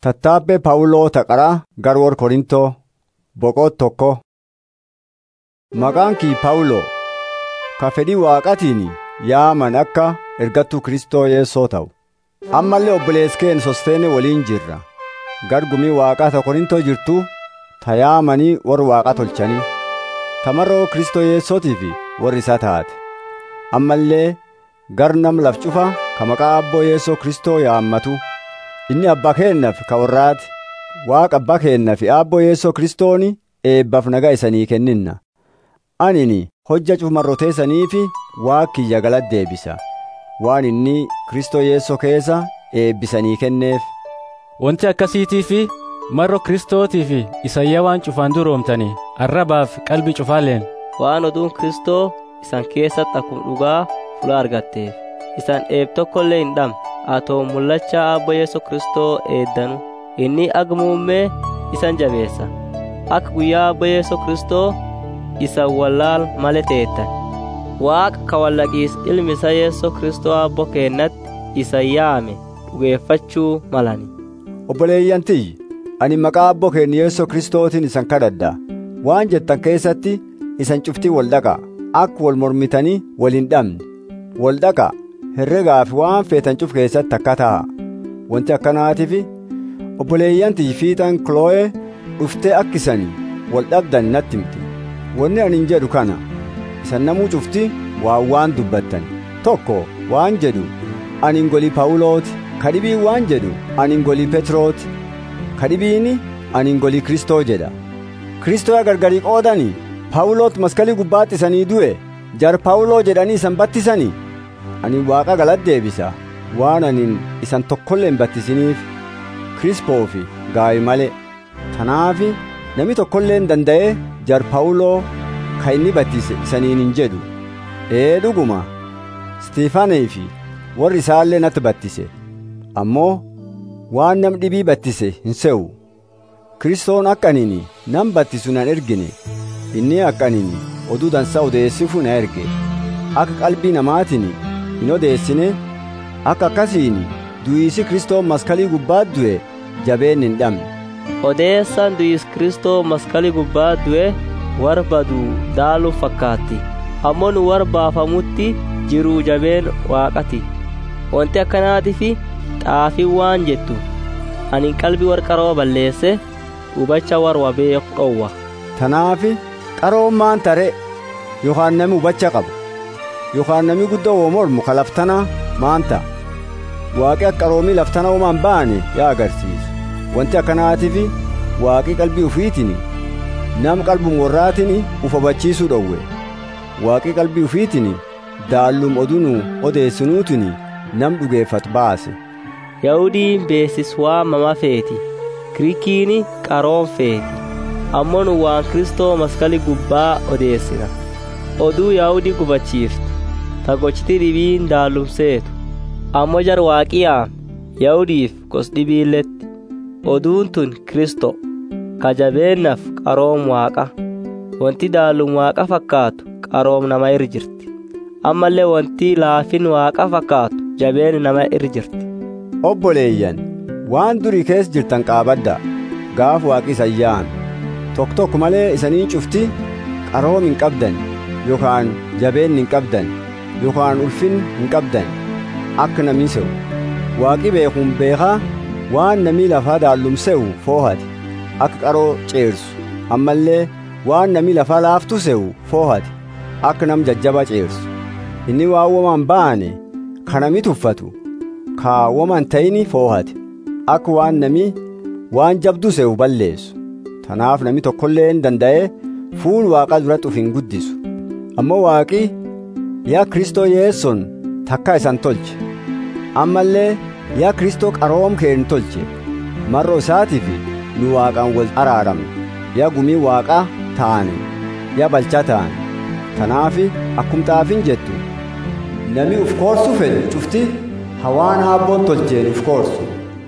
Tattaabbee Phaawuloo Taqaraa Garwoor Korintoo Boqot tokko Maqaan kii Phaawuloo ka fedhii Waaqatiin yaaman akka ergattuu Kristoo Yesuusoo ta'u. Ammallee obboleessi keen Sosteene waliin jirra. Gargumii Waaqaa ta Korintoo jirtu ta yaamanii warri Waaqa tolchanii. Tamaroo Kristoo Yesuusootiif warri isaa taate. Ammallee gar nam laf cufa ka maqaa Abboo Yesuus Kristoo yaammatu. Inni abbaa keennaaf ka warraati. Waaqa abbaa keennaaf Abboo Yesuus Kristooni eebbaaf nagaa isanii kenninna. Anini hojja cumarroteessanii fi waaqiyya galata deebisa. Waan inni Kristoo Yesuus keessa eebbisanii kenneef. Wanti akkasiitii fi marro Kiristootii fi isayyaa waan cufaan duroomtanii arrabaaf qalbii cufaaleen. Waan oduun Kristoo isan keessatti akkuma dhugaa fula argatteef isan eeb tokkollee hin dhabne atoo mul'achaa Abboo Yesuus Kristoo eeddanu inni agmuummee isan jabeessa akka guyyaa Abboo Yesuus Kristoo isa wallaal malee teettan waaqa ka wallaqiis ilmi isa Yesuus Kristoo Abboo keennatti isa yaame dhugeeffachuu malani. Obboleeyyan tiyyi ani maqaa Abboo keenya Yesuus Kristootiin isan kadhadha. Waan jettan keessatti isan cuftii wal dhaqaa akka wal mormitanii wal hin dhabne. Wal dhaqaa herregaa fi waan feetan cuf keessatti akka ta'a. Wanti akkanaatiif obboleeyyan tiyyi fiixan Kiloo'ee dhuftee akka isanii wal dhabdan natti himti. Wanni ani hin jedhu kana isan namuu cufti waan waan dubbattan. Tokko waan jedhu ani ngolii Paawulooti. Kadhibiin waan jedhu ani ngolii Petrooti. Kadhibiini ani ngolii Kristoo jedha. Kristoo gargarii qoodanii Paawuloot maskalii gubbaatti isanii du'e jar Paawuloo jedhanii isan battisanii. Ani waaqa galata deebisa waan anin isan tokkollee hin battisiniif Kirispoo fi gaawi malee. Tanaafi namni tokkollee hin danda'ee jar Paawuloo ka inni battise isaniin hin jedhu. Ee dhuguma Stiifaanee fi warri isaallee natti battise. Ammoo waan nam dhibii battise hin se'u. Kiristoon akka anini nam battisu nan ergine. Inni akka anini oduu dansaa odeessifu na erge. Akka qalbii namaatiin hin odeessine akka akkasiin du'iisi Kristoo maskalii gubbaat du'e jabeen hin dhabne. Odeessaan du'iis Kristoo maskalii gubbaat du'e warra baduu daaluu fakkaatti. Ammoo nu warra baafamutti jiruu jabeen waaqati. Wanti akkanaatiif xaafii waan jettu ani qalbii warra qaroo balleesse hubacha warra beeku dhowwa. Tanaafi qaroon maan tare yookaan nami hubacha qabu yookaan nami guddoo woo mormu ka laftanaa maan ta'a. Waaqi akka qaroomii laftana uumaan ba'ane yaa agarsiisu. Wanti akkanaatiif waaqi qalbii ufiitiin nam qalbum warraatiin uf hubachiisuu dhowwe. Waaqi qalbii ufiitiin daallum oduu odeessinuutiin nam dhugeeffatu baase. Yahudiin beesis waamama feeti. Giriikiin qaroon feeti. Ammoo nu waan Kristoo maskalii gubbaa odeessina. Oduu Yahudii gubachiiftu. Tagochiti dhibiin daallumseetu. Ammoo jar waaqiyaa Yahudiif gos dhibiilletti. Oduun tun Kristoo. Kajabeennaaf qaroom waaqa. Wanti daallum waaqa fakkaatu qaroom nama irra jirti. Ammallee wanti laafin waaqa fakkaatu jabeen nama irra jirti. Obboleeyyan waan durii keessa jirtan qaabadda gaaf waaqi sayyaan tokko tokko malee isanii cufti qaroom hin qabdan yookaan jabeen hin qabdan yookaan ulfin hin qabdan akka namni se'u waaqi beekuun beekaa waan namni lafaa daallumse'u foohate akka qaroo ceersu ammallee waan namni lafaa laaftu se'u foohate akka nam jajjaba ceersu inni waan womaan ba'ane kanami tuffatu kaawwaman ta'ini foohate akka waan nami waan jabdu se'u balleessu tanaaf nami tokkollee hin danda'e fuul waaqa duratti uf hin guddisu ammoo waaqi yaa kristoo yeesson takka isan tolche ammallee yaa kristoo qaroom keen tolche marro isaatiif nu waaqaan wal araaramne yaa gumii waaqaa taane yaa balchaa taane tanaafi akkum xaafin jettu nami uf koorsu fedhu cufti hawaan haabboon tolcheen uf koorsu.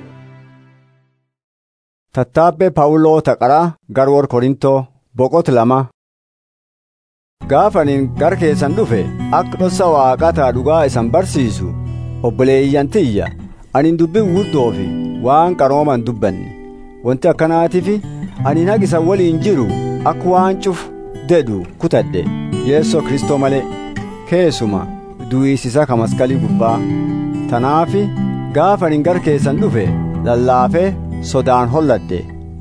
Tattaabbee Paawuloo Taqaraa Garwoor Korintoo Boqot lama. Gaafaniin gar keessan dhufe akka dhoossa waaqataa dhugaa isan barsiisu obboleeyyan tiyya anin dubbii guddoo fi waan qarooman dubbanne wanti akkanaatiif ani nagisa waliin jiru akka waan cufu dedhu kutadhe yeessoo kristoo malee keessuma du'iisisa ka maskalii gubbaa tanaafi gaafa ani gar keessan dhufe lallaafee sodaan holladhe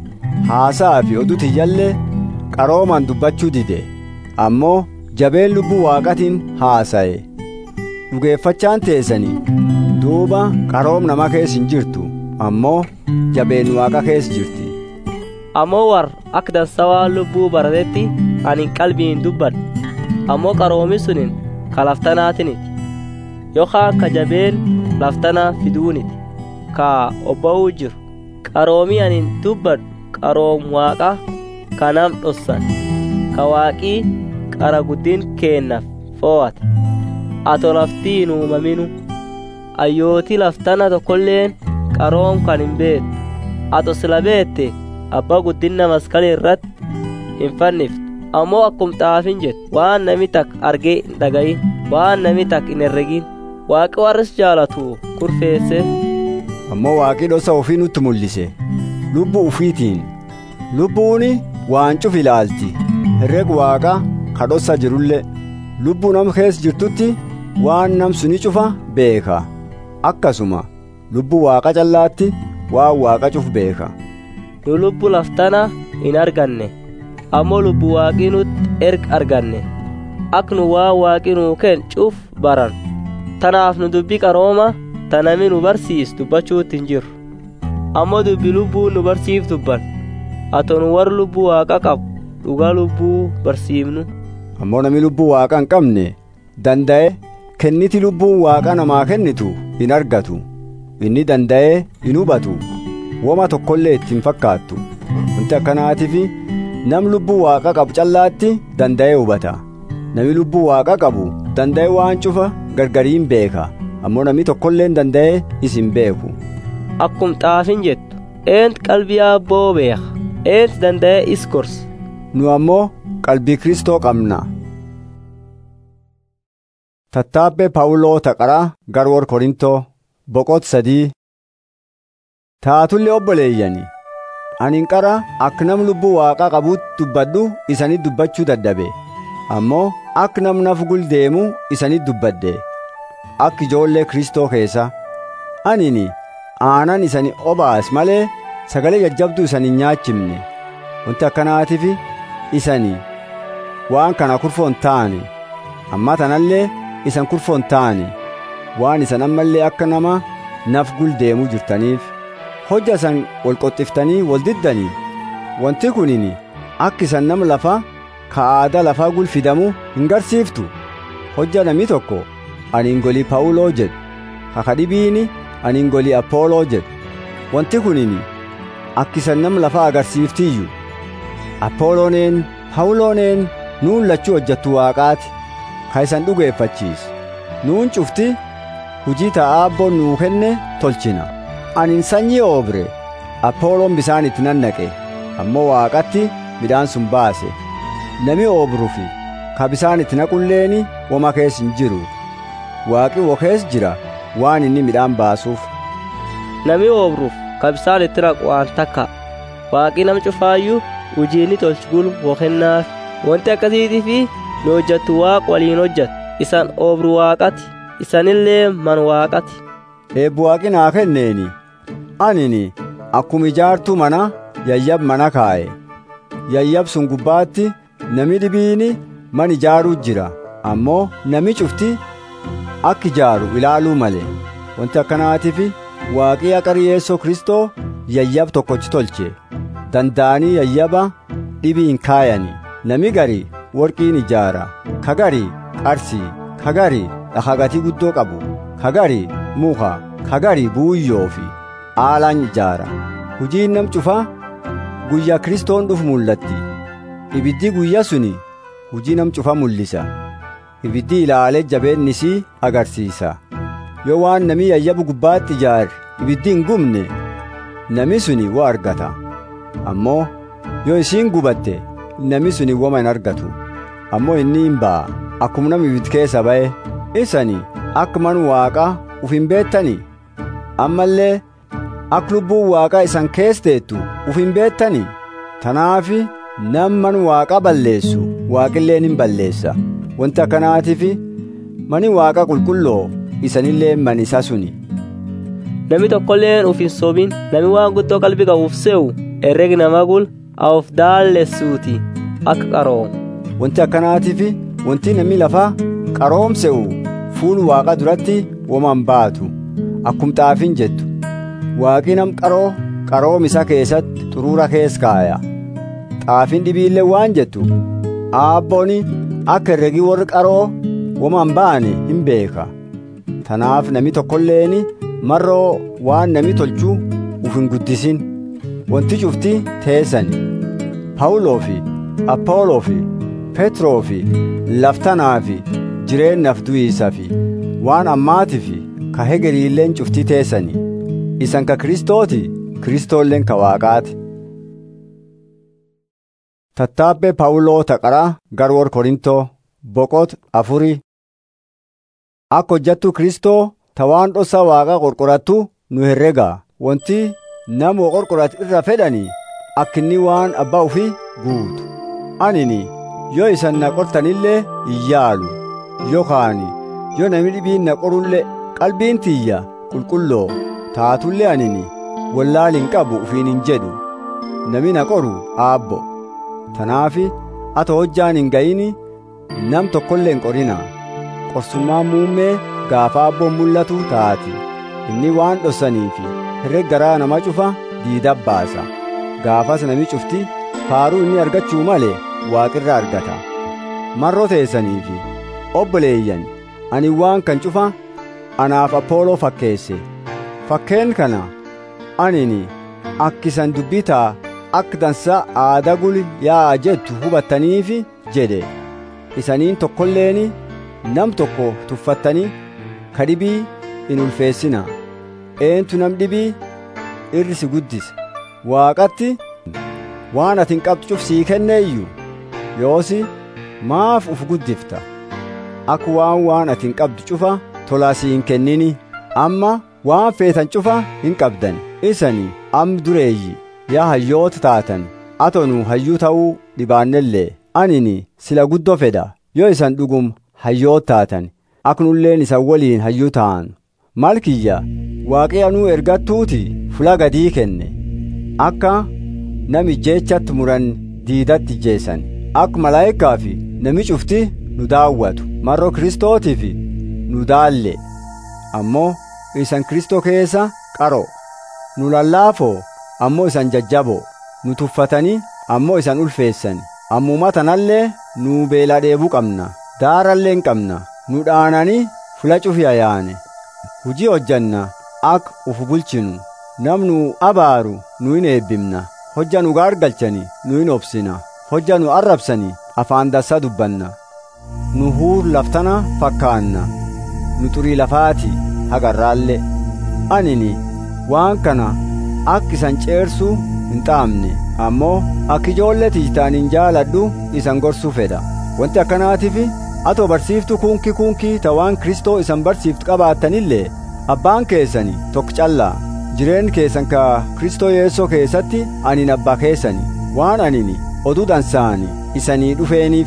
haasaa fi oduu tiyyallee qarooman dubbachuu dide ammoo jabeen lubbuu waaqatiin haasa'e dhugeeffachaan teessanii duuba qaroom nama keessa hin jirtu ammoo jabeen waaqa keessa jirti ammoo war akka dansawaa lubbuu baratetti ani qalbiin dubbadha ammoo qaroomi sunin ka laftanaatiniti yookaan ka jabeen laftanaa fiduuniti ka obba'uu jiru qaroomii ani dubbadhu qaroom waaqa ka nam dhossan ka waaqii qara guddin keennaaf fo'ate ato laftiin uumaminu ayyootii laftana tokkolleen qaroom kan hin beektu ato sila beette abbaa guddinna maskala irratti hin fanniftu ammoo akkum xaafin jettu waan nami tak argee hin dhagayin waan nami tak hin herregin waaqi warris jaalatu kurfeesse ammoo waaqii dhosa ofii nutti mul'ise lubbuu ufiitiin lubbuuni waan cuf ilaalti herreg waaqa ka dhossa jirullee lubbuu nam keessa jirtutti waan nam suni cufa beeka akkasuma lubbuu waaqa callaatti waan waaqa cuf beeka nu lubbu laftana hin arganne ammoo lubbu waaqii nutti erga arganne ak nu waan waaqii nuu kenn cuf baran tanaaf nu dubbii qarooma tanami nu barsiis dubbachuutti hin jirru ammoo dubbi lubbuu nu barsiif dubban ato nu warra lubbuu waaqa qabu dhugaa lubbuu barsiifnu ammoo nami lubbuu waaqa hin qabne danda'e kenniti lubbuun waaqa namaa kennitu hin argatu inni danda'ee hin hubatu woma tokkollee ittiin fakkaattu wanti akkanaatiif nam lubbuu waaqa qabu callaatti danda'ee hubata nami lubbuu waaqa qabu danda'e waan cufa gargariin beeka ammoo namni tokkolleen danda'ee isin beeku akkum xaafin jettu eent qalbii abboo beeka eent danda'ee is gorsa nu ammoo qalbii kristoo qabna tattaabbee paawuloo taqaraa garwor korintoo boqot sadii taatullee obboleeyyani anin qara akka nam lubbuu waaqaa qabuutti dubbadhu isanit dubbachuu dadhabe ammoo akka nam naf guldeemu isanit dubbadde akka ijoollee kristoo keessa anini aanan isani obaas malee sagalee jajjabduu isan hin nyaachifne wanti akkanaatiif isani waan kana kurfoon ta'ani amma tanallee isan kurfoon ta'ani waan isan ammallee akka nama naf guldeemuu jirtaniif hojja isan wal qoxxiftanii wal diddanii wanti kunini akka isan nama lafa ka aadaa lafaa gulfidamu hin garsiiftu hojja namni tokko ani ngolii paawuloo jedhu kakadhibiini ani ngolii appooloo jedhu wanti kunini akka isan nama lafaa agarsiiftiyyuu appoolooneen paawulooneen nuun lachuu hojjattu waaqaati ka isan dhugeeffachiisu nuun cufti hujii ta'aa abboon nuu kenne tolchina anin sanyii oobre appooloon bisaan itti nannaqe ammoo waaqatti midhaan sun baase nami oobrufi ka bisaan itti naqulleeni woma kees hin jiru waaqi wo kees jira waan inni midhaan baasuuf nami oobruuf ka bisaan itti naqu waan takka waaqi nam cufaayyuu hujiinni tolchugul wokennaaf wanti akkasiitii fi nu hojjattu waaq waliin hojjatu isan oobru waaqati isanillee man waaqati eebbu waaqi naa kenneeni anini akkuma ijaartuu mana yayyab mana kaa'e yayyab sun gubbaatti nami dhibiini man ijaaruu jira ammoo nami cufti akka ijaaru ilaaluu malee wanti akkanaatiif waaqii aqari yeessoo kristoo yayyab tokkochi tolche danda'anii yayyaba dhibii hin kaayani nami gari worqiin ijaara kagari qarsii kagari dhakagatii guddoo qabu kagari muka kagari buuyyoo fi aalaan ijaara hujiin nam cufa guyyaa kristoon dhufu mul'atti ibiddi guyyaa suni hujii nam cufa mul'isa ibiddi ilaalee jabeennisii agarsiisa yoo waan nami yayyabu gubbaatti ijaare ibiddi hin gubne nami suni wo argata ammoo yoo isiin gubatte nami suni woma hin argatu ammoo inni hin ba'a akkuma nama ibid keessa ba'e isani akka man waaqa uf hin beettani ammallee akka lubbuun waaqa isan keesseettu uf hin beettanii tanaafi namman waaqa balleessu waaqilleen hin balleessa wanti akkanaatiif mani waaqa qulqulloo isanillee man isa suni Nami tokkolleen uf hin sobin nami waan guddoo qalbii qabuuf se'u herregi nama gul of daallessuuti akka qaroom. wanti akkanaatiif wanti namni lafaa qaroomse'u fuul waaqa duratti woman baatu akkum xaafiin jettu waaqi nam qaroo qaroom isa keessatti xuruura kees kaaya xaafiin dhibiillee waan jettu aabbooni akka herregi warri qaroo woman ba'ane hin beeka tanaaf nami tokkolleeni marroo waan nami tolchuu uf hin guddisin wanti cufti teessani phaawuloo fi aphooloo fi petroo fi laftanaa fi jireennaaf du'iisa fi waan ammaatii fi ka hegeriilleen cufti teessani isan ka kristooti kristoolleen ka waaqaati tattaabbee phaawuloo taqaraa garwor korintoo boqot afurii akka hojjattu kristoo ta waan dhossa waaqa qorqorattu nu herregaa wanti nama qorqorat irra fedhani akkinni waan abbaa ufii guutu anini yoo isan na qortanillee iyyaalu yookaan yoo namni dhibiin na qorullee qalbiin tiyya qulqulloo taatullee anini wallaal hin qabu ufiin hin jedhu nami na qoru aabbo tanaafi ata hojjaan hin ga'ini nam tokkollee hin qorina qorsummaan muummee gaafa abboon mul'atu taati inni waan dhossaniifi herreg garaa nama cufa diida baasa gaafas nami cufti faaruu inni argachuu malee waaqirra argata marroo teessaniifi obboleeyyan ani waan kan cufa anaaf aphooloo fakkeesse fakkeen kana anini akkisan dubbitaa akka dansa aada gul yaa jettu hubattaniifi jedhe isaniin tokkolleeni nam tokko tuffattanii ka dhibii in ulfeessina eentu nam dhibii irri si guddise waaqatti waan ati hin qabdu cufsii kenneeyyu yoosi maaf uf guddifta akka waan waan ati hin qabdu cufa tolaa si hin kennini amma waan feetan cufa hin qabdan isani am dureeyyi yaa hayyoota taatan atonu hayyuu ta'uu dhibaannellee anini sila guddoo fedha yoo isan dhugum hayyoota taatan aknulleen isan waliin hayyuu ta'an maal kiyya waaqii anuu ergattuuti fula gadii kenne akka nami jeechatti muran diidatti jeessan akka malaayikaa fi nami cufti nu daawwatu marroo kristootiif nu daalle ammoo isan kristoo keessa qaro nu lallaafoo ammoo isan jajjaboo nu tuffatanii ammoo isan ulfeessan ammuma tanallee nu beelaa dheebuu qabna daarallee hin qabna nu dhaananii fula cufi yaane hujii hojjanna ak uf bulchinu namnu abaaru nu hin eebbimna hojja nu gaargalchani nu hin obsina hojja nu arrabsani afaan dassaa dubbanna nu huur laftana fakkaanna nu xurii lafaati hagarraalle anini waan kana akka isan ceersuu hin xaamne ammoo akka ijoollee tiytaaniin jaaladhu isan gorsuu fedha wanti akkanaatiif atoo barsiiftu kunkii kunkii ta waan kristoo isan barsiiftu qabaattanillee abbaan keessani tokko callaa jireen keessan ka kristoo yeessoo keessatti anin abbaa keessani waan anini oduu dansaani isanii dhufeeniif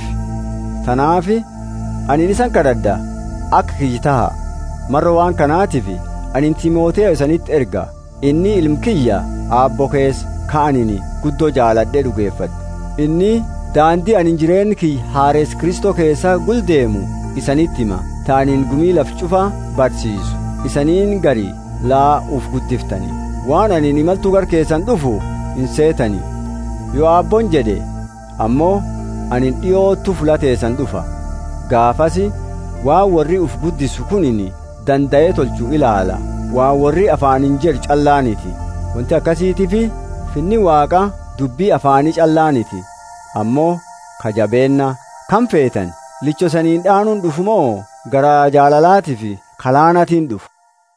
tanaafi anin isan kadhadha akka kiyyi taha marra waan kanaatiif anin timooteyo isanitti erga inni ilmkiyya aabbo keessa ka'anini guddoo jaaladhee dhugeeffadhe inni daandii anin jireenyi kiyya haarees kristoo keessa guldeemu isanitti hima ta'aniin gumii laf cufaa barsiisu isaniin gari laa uf guddiftani waan anin imaltuu gar keessan dhufu hin seetani yoo aabboon jedhe ammoo anin dhiyoottu fulateessan dhufa gaafasi waan warri uf guddisu kunini danda'ee tolchuu ilaala waan warri afaanin jedhu callaaniti wanti akkasiitifi finni waaqa dubbii afaanii callaaniti ammoo kajabeenna kan feetan lichosaniin dhaanuun dhufu moo gara jaalalaatii fi kalaanatiin dhufu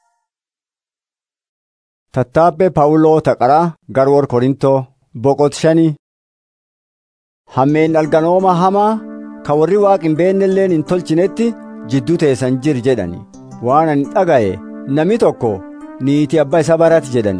tattaabbee paawuloo taqaraa garwor korintoo boqot shanii hammeen dhalganooma hamaa ka warri waaq hin beennelleen hin tolchinetti jidduu teessan jir jedhani waan ani dhaga'e nami tokko niitii abbaa isa barati jedhani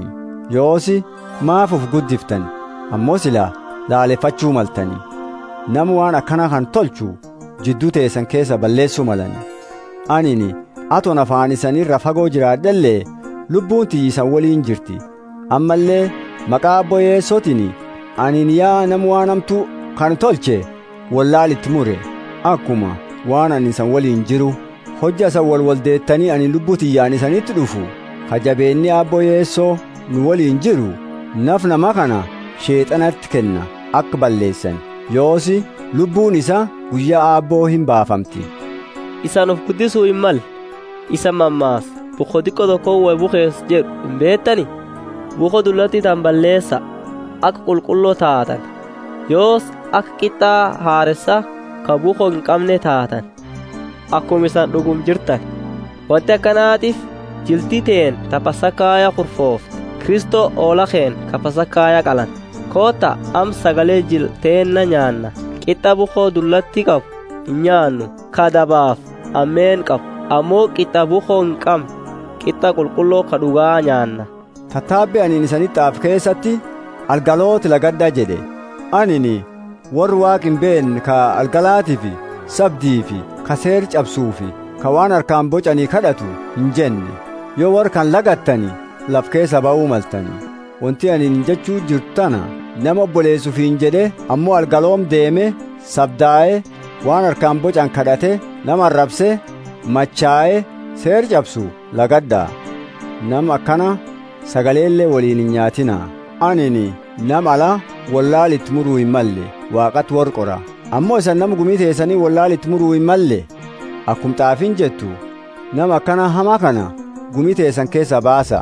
yoosi maaf uf guddiftan ammoo silaa laaleffachuu maltani nama waan akkana kan tolchu jidduu teessan keessa balleessuu malani anini aton afaan isanirra fagoo jiraadhallee lubbuun tiyyisan waliin jirti ammallee maqaa abbo yeessootiin anin yaa nama waan hamtuu kan tolche wallaalitti mure akkuma waan ani isan waliin jiru hojja isan wal waldeettanii ani lubbuu tiyyaan isanitti dhufu kajabeenni abbo yeessoo nu waliin jiru naf nama kana sheexanatti kenna akka balleessan yoosi lubbuun isa guyyaa aabboo hin baafamti isan of guddisuu hin mal isa mammaas buko xiqqo tokko way bukees jedhu hin beettani buko dullatti tan balleessa akka qulqulloo taatan yoos akka qixxaa haaressa ka buko hin qabne taatan akkuma isan dhugum jirtan wanti akkanaatiif jiltii teen tapasakaaya kurfoofte kristoo oolakeen kapasakaaya qalan koota am sagalee jilteenna nyaanna qixxa bukoo dullatti qabu hin nyaannu kadabaaf ammeen qabu ammoo qixxa bukoo hin qabne qixxa qulqulloo ka dhugaa nyaanna tattaabbi aniin isanitti af keessatti algalooti lagadda jedhe anini warri waaq hin beekne ka algalaatii fi sabdii fi ka seer cabsuu fi ka waan harkaan bocanii kadhatu hin jenne yoo warra kan lagattani laf keessa ba'uu maltani wanti aniin jechuu jirtu tana nama obboleessuuf hin jedhe ammoo algaloom deeme sabdaa'e waan harkaan bocan kadhate nama arrabse machaa'e seer cabsu lagaddaa nama akkana sagaleellee waliin hin nyaatinaa anini nama ala wallaalitti muruu hin malle waaqatti warqora ammoo isan nama gumii teessanii wallaalitti muruu hin malle akkum xaafiin jettu nama akkana hamaa kana gumii teessan keessa baasa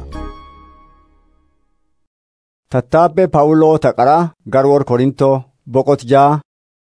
tattaabbee paawuloo taqaraa garwoor korintoo boqot jaa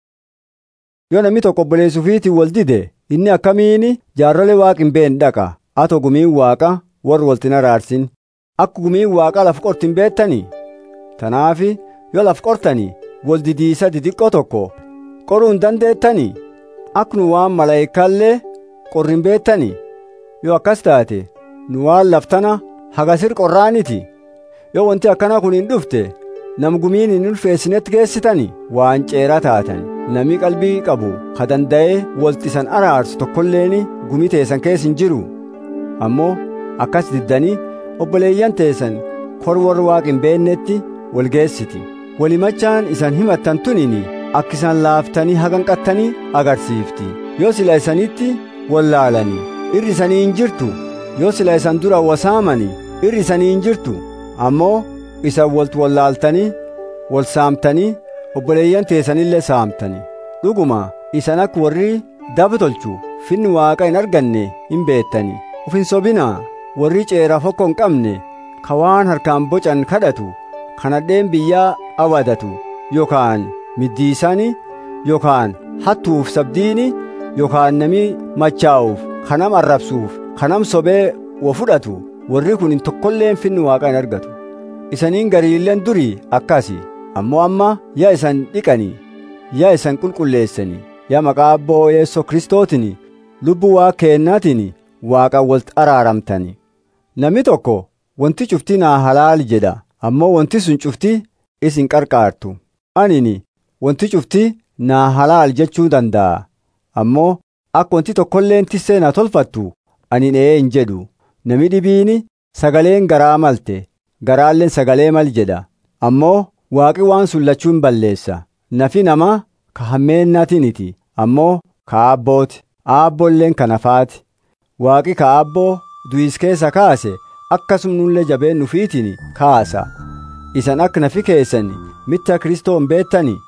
yoo namni tokko obboleessuufiitiin wal dide inni akkamiini jaarrolee waaq hin beekne dhaqa ato gumiin waaqa warri waltin araarsin akka gumiin waaqa laf qortin beettanii tanaafi yoo laf qortanii wal didiisa didiqqoo tokko qoruu hin dandeettanii akka nu waan malaayikaallee qorrin beettanii yoo akkas taate nu waan laftana hagasir qorraaniti yoo wanti akkana kun hin dhufte nam gumiin hin ulfeessinetti geessitani waan ceera taatan nami qalbii qabu ka danda'ee walxisan araarsu tokkolleeni gumii teessan keessa hin jiru ammoo akkas diddanii obboleeyyan teessan kor warra waaq hin beeknetti wal geessiti walimachaan isan himattan tunini akka isan laaftanii haganqattanii agarsiifti yoo sila isanitti wallaalanii irri isanii hin jirtu yoo sila isan dura wasaamani irri isanii hin jirtu ammoo isan waltu wallaaltanii wal saamtanii obboleeyyan teessanillee saamtanii dhuguma isan akka warri daba tolchu finni waaqa hin arganne hin beettanii uf hin sobinaa warri ceeraaf hokko hin qabne ka waan harkaan bocan kadhatu kanadheen biyyaa awadatu yookaan middiisani yookaan hattuuf sabdiini yookaan nami machaa'uuf kanam arrabsuuf kanam sobee wa fudhatu warri kun hin tokkolleen finni waaqa hin argatu isaniin gariilleen durii akkasi ammoo amma yaa isan dhiqanii yaa isan qulqulleessanii yaa maqaa abboo yeessoo kristootiin lubbuu waa keennaatiin waaqa walitti araaramtani namni tokko wanti cuftii naa halaali jedha ammoo wanti sun cuftii isin qarqaartu anini wanti cuftii naa halaal jechuu danda'a ammoo akka wanti tokkolleen tissee na tolfattu ani ee hin jedhu nami dhibiini sagaleen garaa malte garaalleen sagalee mal jedha ammoo waaqi waan sun lachuu hin balleessa nafi namaa ka hammeennatiniti ammoo ka aabbooti aabbolleen ka nafaati waaqi ka aabboo du'is keessa kaase akkasumnullee jabeen nufiitiin kaasa isan akka nafi keessan mitta kristoo hin beettani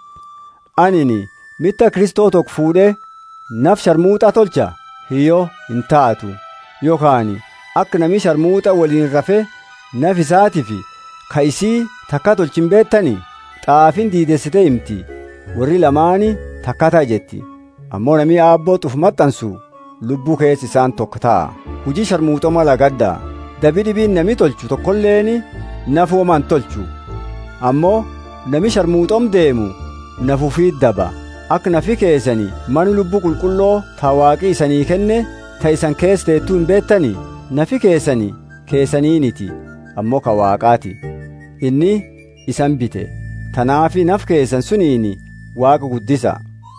anini mitta kristoo tokko fuudhee naf sharmuuxa tolcha hiyyoo hin taatu yookaan akka nami sharmuuxa waliin rafe naf isaatiif ka isii takka tolchin beettani xaafin diidessite himti warri lamaani takkata jetti ammoo nami aabboo xuf maxxansu lubbuu keessa isaan tokko ta'a hujii sharmuuxoma lagaddaa dabi dhibiin nami tolchu tokkolleeni nafuuman tolchu ammoo nami sharmuuxom deemu nafuufiit daba akka nafi keessanii mani lubbuu qulqulloo ta waaqii isanii kenne ta isan keessa teettuu hin beettanii nafi keessanii keessaniiniti ammoo ka waaqaati inni isan bite tanaafi naf keessan suniini waaqa guddisa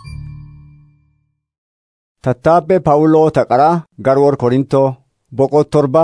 tattaabbee paawuloo taqaraa garwoor korintoo boqot torba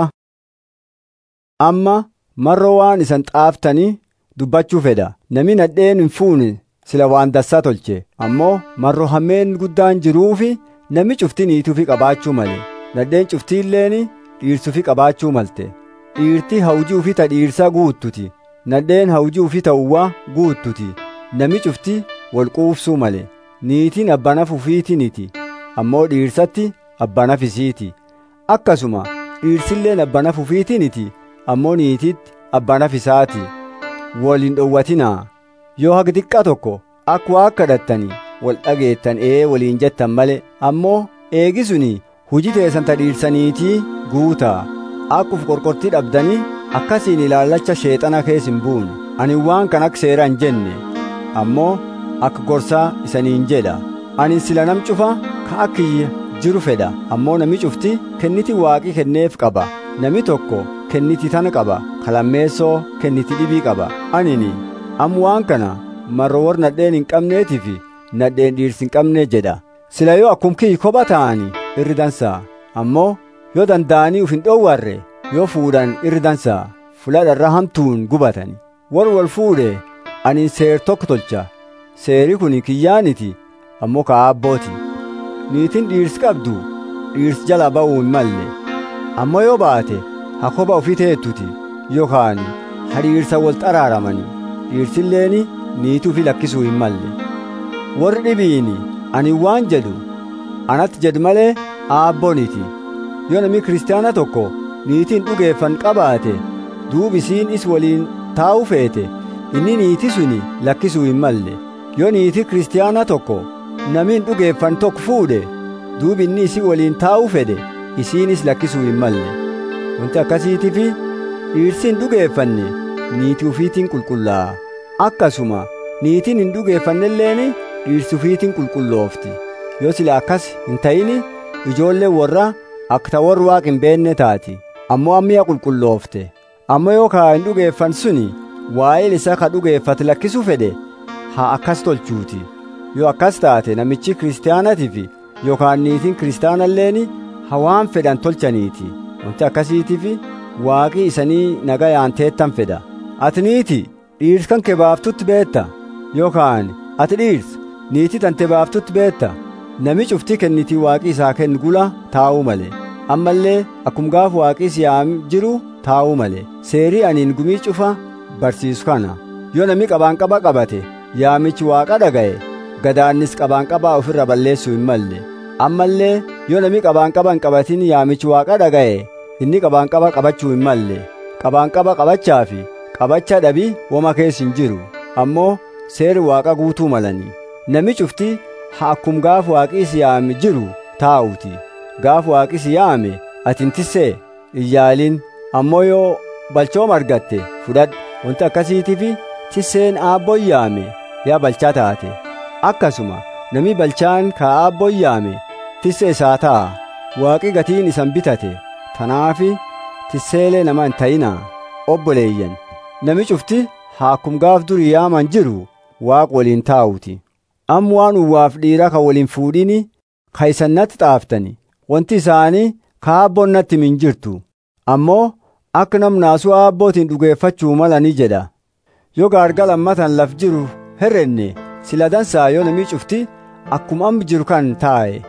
amma marroo waan isan xaaftanii dubbachuu fedha nami nadheen hin fuune sila waan dassaa tolche ammoo marroo hammeen guddaan jiruufi nami cufti niituufi qabaachuu male nadheen cuftiilleeni dhiirsuufi qabaachuu malte dhiirti hawjii ufi ta dhiirsaa guuttuti nadheen hawjii ufi ta'uwaa guuttuti nami cufti wal quufsuu male niitiin abbanaf ufiitiniti ammoo dhiirsatti abbanaf isiiti akkasuma dhiirsilleen abbanaf ufiitiniti ammoo niititti abbanaf isaati waliin dhowwatinaa yoo haga xiqqaa tokko akka waa kadhattanii wal dhageettan ee waliin jettan male ammoo eegisuni hujii teessan ta dhiirsaniitii guutaa akkuf qorqortii dhabdanii akkasiin ilaallacha sheexana kees hin buune ani waan kan akka seera hin jenne ammoo akka gorsaa isaniin jedha ani sila nam cufa ka akkiyya jiru fedha ammoo nami cufti kenniti waaqii kenneef qaba nami tokko kenniti tana qaba kalammeessoo kenniti dhibii qaba anini am waan kana marro war nadheen hin qabneetii fi nadheen dhiirsi hin qabnee jedha sila yoo akkum kiyyi kopha ta'anii irri dansaa ammoo yoo danda'anii uf hin dhoowwarre yoo fuudhan irri dansaa fuladharra hamtuun gubatani war wal fuudhe ani seer tokko tolcha seeri kun kiyyaaniti ammoo ka abbooti niitiin dhiirsi qabdu dhiirsi jala ba'uu hin malle ammoo yoo baate ha kopha ufii teettuti yookaan ha dhiirsa wal xaraaramani dhiirsilleeni niitii ufii lakkisuu hin malle warri dhibiini ani waan jedhu anatti jedhu malee aabbooniti yoo namni kiristaana tokko niitiin dhugeeffan qabaate duub isiin is waliin taa'u feete inni niitii suni lakkisuu hin malle yoo niitii kiristaana tokko namiin dhugeeffan tokko fuudhe duub inni isii waliin taa'u fedhe isiinis lakkisuu hin malle wanti akkasiitiif dhiirsi hin dhugeeffanne niitii ufiitiin qulqullaa'a akkasuma niitiin hin dhugeeffannelleen dhiirsi ufiitiin qulqulloofti yoo sila akkas hin ta'ini ijoollee warra akka ta warri waaq hin beenne taati ammoo ammiya qulqulloofte ammoo yoo kaa hin dhugeeffan suni waa'ee isa ka dhugeeffate lakkisuu fedhe haa akkas tolchuuti yoo akkas taate namichi kiristaanatiif yookaan niitiin kiristaanalleen haa waan fedhan tolchaniiti wanti akkasiitiif waaqii isanii nagayaan teettan fedha ati niiti dhiirsi kan kee baaftutti beetta yookaan ati dhiirsi niitii tante baaftutti beetta nami cuftii kennitii waaqii isaa kennu gula taa'uu male ammallee akkum gaaf waaqii siyaam jiru taa'uu male seerii aniin gumii cufa barsiisu kana yoo nami qabaanqaba qabate yaamichi waaqa dhaga'e gadaannis qabaanqabaa ofirra balleessuu hin malle ammallee yoo nami qabaanqaba hin qabatin yaamichi waaqa dhaga'e inni qabaanqaba qabachuu hin malle qabaanqaba qabachaa fi qabacha dhabii woma keessa hin jiru ammoo seeri waaqa guutuu malanii nami cufti haa akkum gaaf waaqii si yaame jiru taa'uti gaaf waaqii si yaame ati hin tissee iyyaalin ammoo yoo balchooma argatte fudhadhu wanti akkasiitiif tisseen aabboon yaame yaa balchaa taate akkasuma nami balchaan ka aabboon yaame tisse isaa ta'a waaqi gatiin isan bitate tanaafi tisseelee nama hin ta'inaa obboleeyyan nami cufti haa akkum gaaf durii yaaman jiru waaq waliin taa'uti am waan uwwaaf dhiira ka waliin fuudhini ka isan natti xaaftani wanti isaanii ka aabboon natti min jirtu ammoo akka namnaasuu aabbootiin dhugeeffachuu malani jedha yoo gaargala lammatan laf jiru herrenne sila dansaa yoo namii cufti akkuma am jiru kan taa'e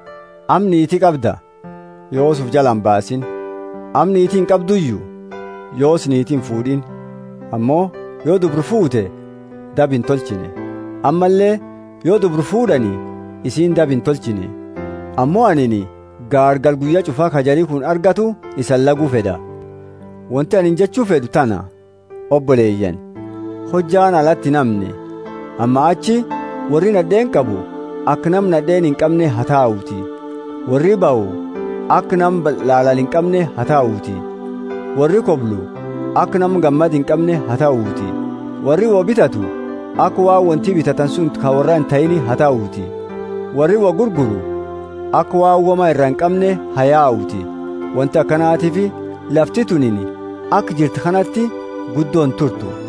am niitii qabda yoos uf jalan baasin am niitiin qabduyyuu yoos niitiin fuudhin ammoo yoo dubru fuute dab hin tolchine ammallee yoo dubru fuudhani isiin dab hin tolchine ammoo anini gaargal guyyaa cufaa kajarii kun argatu isan laguu fedha wanti anin jechuu fedhu tana obboleeyyan hojjaan alatti namne amma achi warri nadheen qabu akka nam nadheen hin qabne haa taa'uuti warri ba'u akka nam laalal hin qabne haa taa'uuti warri koblu akka nam gammad hin qabne haa taa'uuti warri wo bitatu akka waa wanti bitatan sun ka warra hin ta'ini haa taa'uuti warri wo gurguru akka waa wama irra hin qabne haa yaa'uuti wanti akkanaatiif lafti tunini akka jirtu kanatti guddoon turtu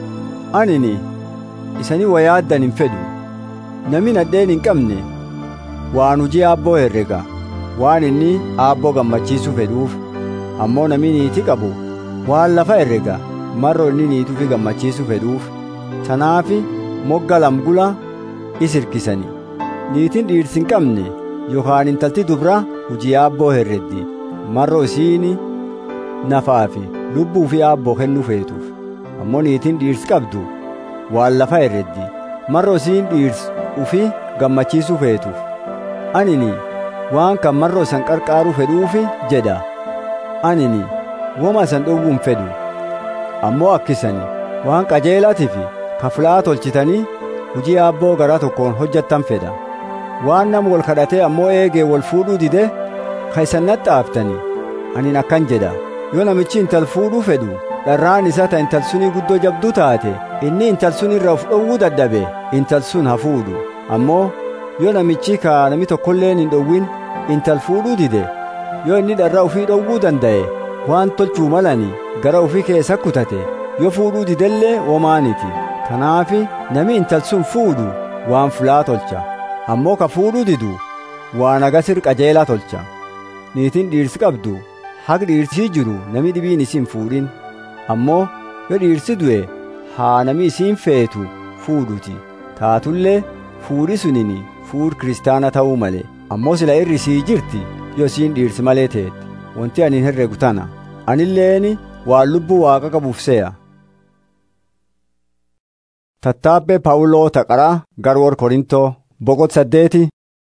anini isanii wayaaddan hin fedhu nami nadheen hin qabne waan hujii aabboo herrega waan inni aabboo gammachiisu fedhuuf ammoo nami niitii qabu waan lafa herrega marro inni niituufi gammachiisu fedhuuf tanaafi mogga lamgula is hirkisani niitiin dhiirsi hin qabne yookaan intalti dubra hujii aabboo herreddi marro isiini nafaafi lubbuu fi aabboo kennuu feetuuf ammoo niitiin dhiirsi qabdu waan lafa herreddi marro isiin dhiirsi ufi gammachiisuu feetuuf anini waan kan marro isan qarqaaruu fedhuufi jedha anini woma isan dhowwuu hin fedhu ammoo akkisani waan qajeelatifi kaflaa tolchitanii hujii aabboo garaa tokkoon hojjattan fedha waan nam wal kadhatee ammoo eegee wal fuudhuu dide ka isan naxxaaftanii anin akkan jedha yoo namichi intal fuudhuu fedhu dharraan isaa ta intal sunii guddoo jabduu taate inni intal sun irra of dhowwuu dadhabe intal sun haa fuudhu ammoo yoo namichi ka nami tokkolleen hin dhowwin intal fuudhuu dide yoo inni dharra ufii dhowwuu danda'e waan tolchuu malani gara ufii keessa kutate yoo fuudhuu didellee womaaniti kanaafi nami intal sun fuudhu waan fulaa tolcha ammoo ka fuudhuu didu waan agasir qajeelaa tolcha niitiin dhiirsi qabdu haq dhiirsii jiru nami dhibiin isiin fuudhin ammoo yoo dhiirsi du'e haa nami isiin feetu fuudhuti taatullee fuudhi sunini fuudh kiristaana ta'uu male ammoo sila irri sii jirti yoo isiin dhiirsi malee teetti wanti ani hin herregu tana anilleeni waan lubbuu waaqa qabuuf se'a tattaabbee paawuloo taqaraa garwoor korintoo boqot saddeeti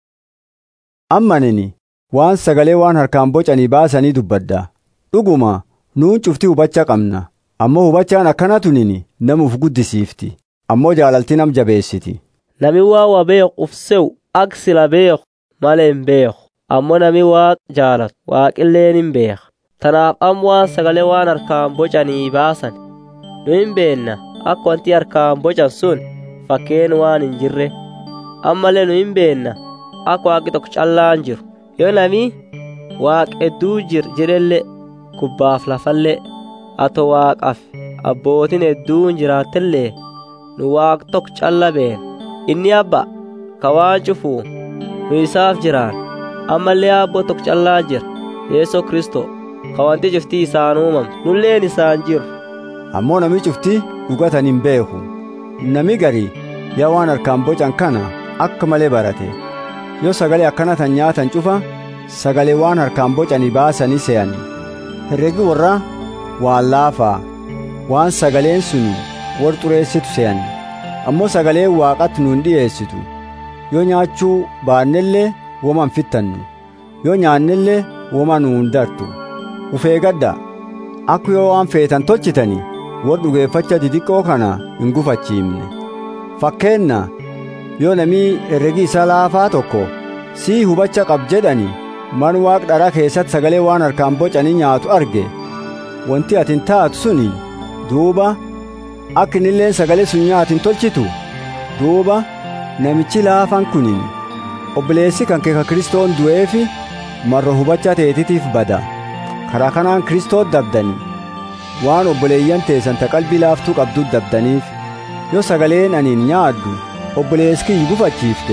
ammanini waan sagalee waan harkaan bocanii baasanii dubbadda dhuguma nuun cufti hubacha qabna ammoo hubachaan akkana tunini namuuf guddisiifti ammoo jaalalti nam jabeessiti nami waa wa beeku uf se'u ak sila beeku malee hin beeku ammoo nami waaq jaalatu waaqilleen hin beeka tanaaf am waan sagalee waan harkaan bocanii baasan nu hin beenna akka wanti harkaan bocan sun fakkeen waan hin jirre ammallee nu hin beenna akka waaqi tokko callaan jiru yoo nami waaq hedduu jir jedhellee gubbaaf lafallee ato waaqaaf abbootiin hedduun jiraattellee nu waaq tokko calla been inni abba ka waan cufuu nu isaaf jiraan ammallee abboo tokko callaa jira yeesoo kristoo ka wanti cuftii isaan uumamte nulleen isaan jiru ammoo nami cufti dhugatan hin beeku nami gari yaa waan harkaan bocan kana akka malee barate yoo sagalee akkana tan nyaatan cufa sagalee waan harkaan bocanii baasanii se'ani herregi warra waan laafaa waan sagaleen suni war xureessitu se'ani ammoo sagaleen waaqatti nuun dhi'eessitu yoo nyaachuu baannellee woma hin fittannu yoo nyaannellee woma nuun dartu ufeegadda akka yoo waan feetan tolchitanii war dhugeeffacha didiqqoo kana hin gufachiifne fakkeenna yoo namii herregi isaa laafaa tokko sii hubacha qab jedhani man waaq dharaa keessatti sagalee waan harkaan bocanii nyaatu arge wanti atin taatu suni duuba akka innilleen sagalee sun nyaatin tolchitu duuba namichi laafaan kunin obboleessi kan kee ka kristoon du'eefi marro hubacha teetitiif bada karaa kanaan kristoot dabdani waan obboleeyyan teessan ta qalbii laaftuu qabduu dabdaniif yoo sagaleen aniin nyaaddu obboleessi kiyyi gufachiifte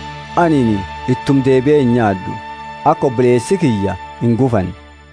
aniin ittum deebi'ee hin nyaaddu akka obboleessi kiyya hin gufan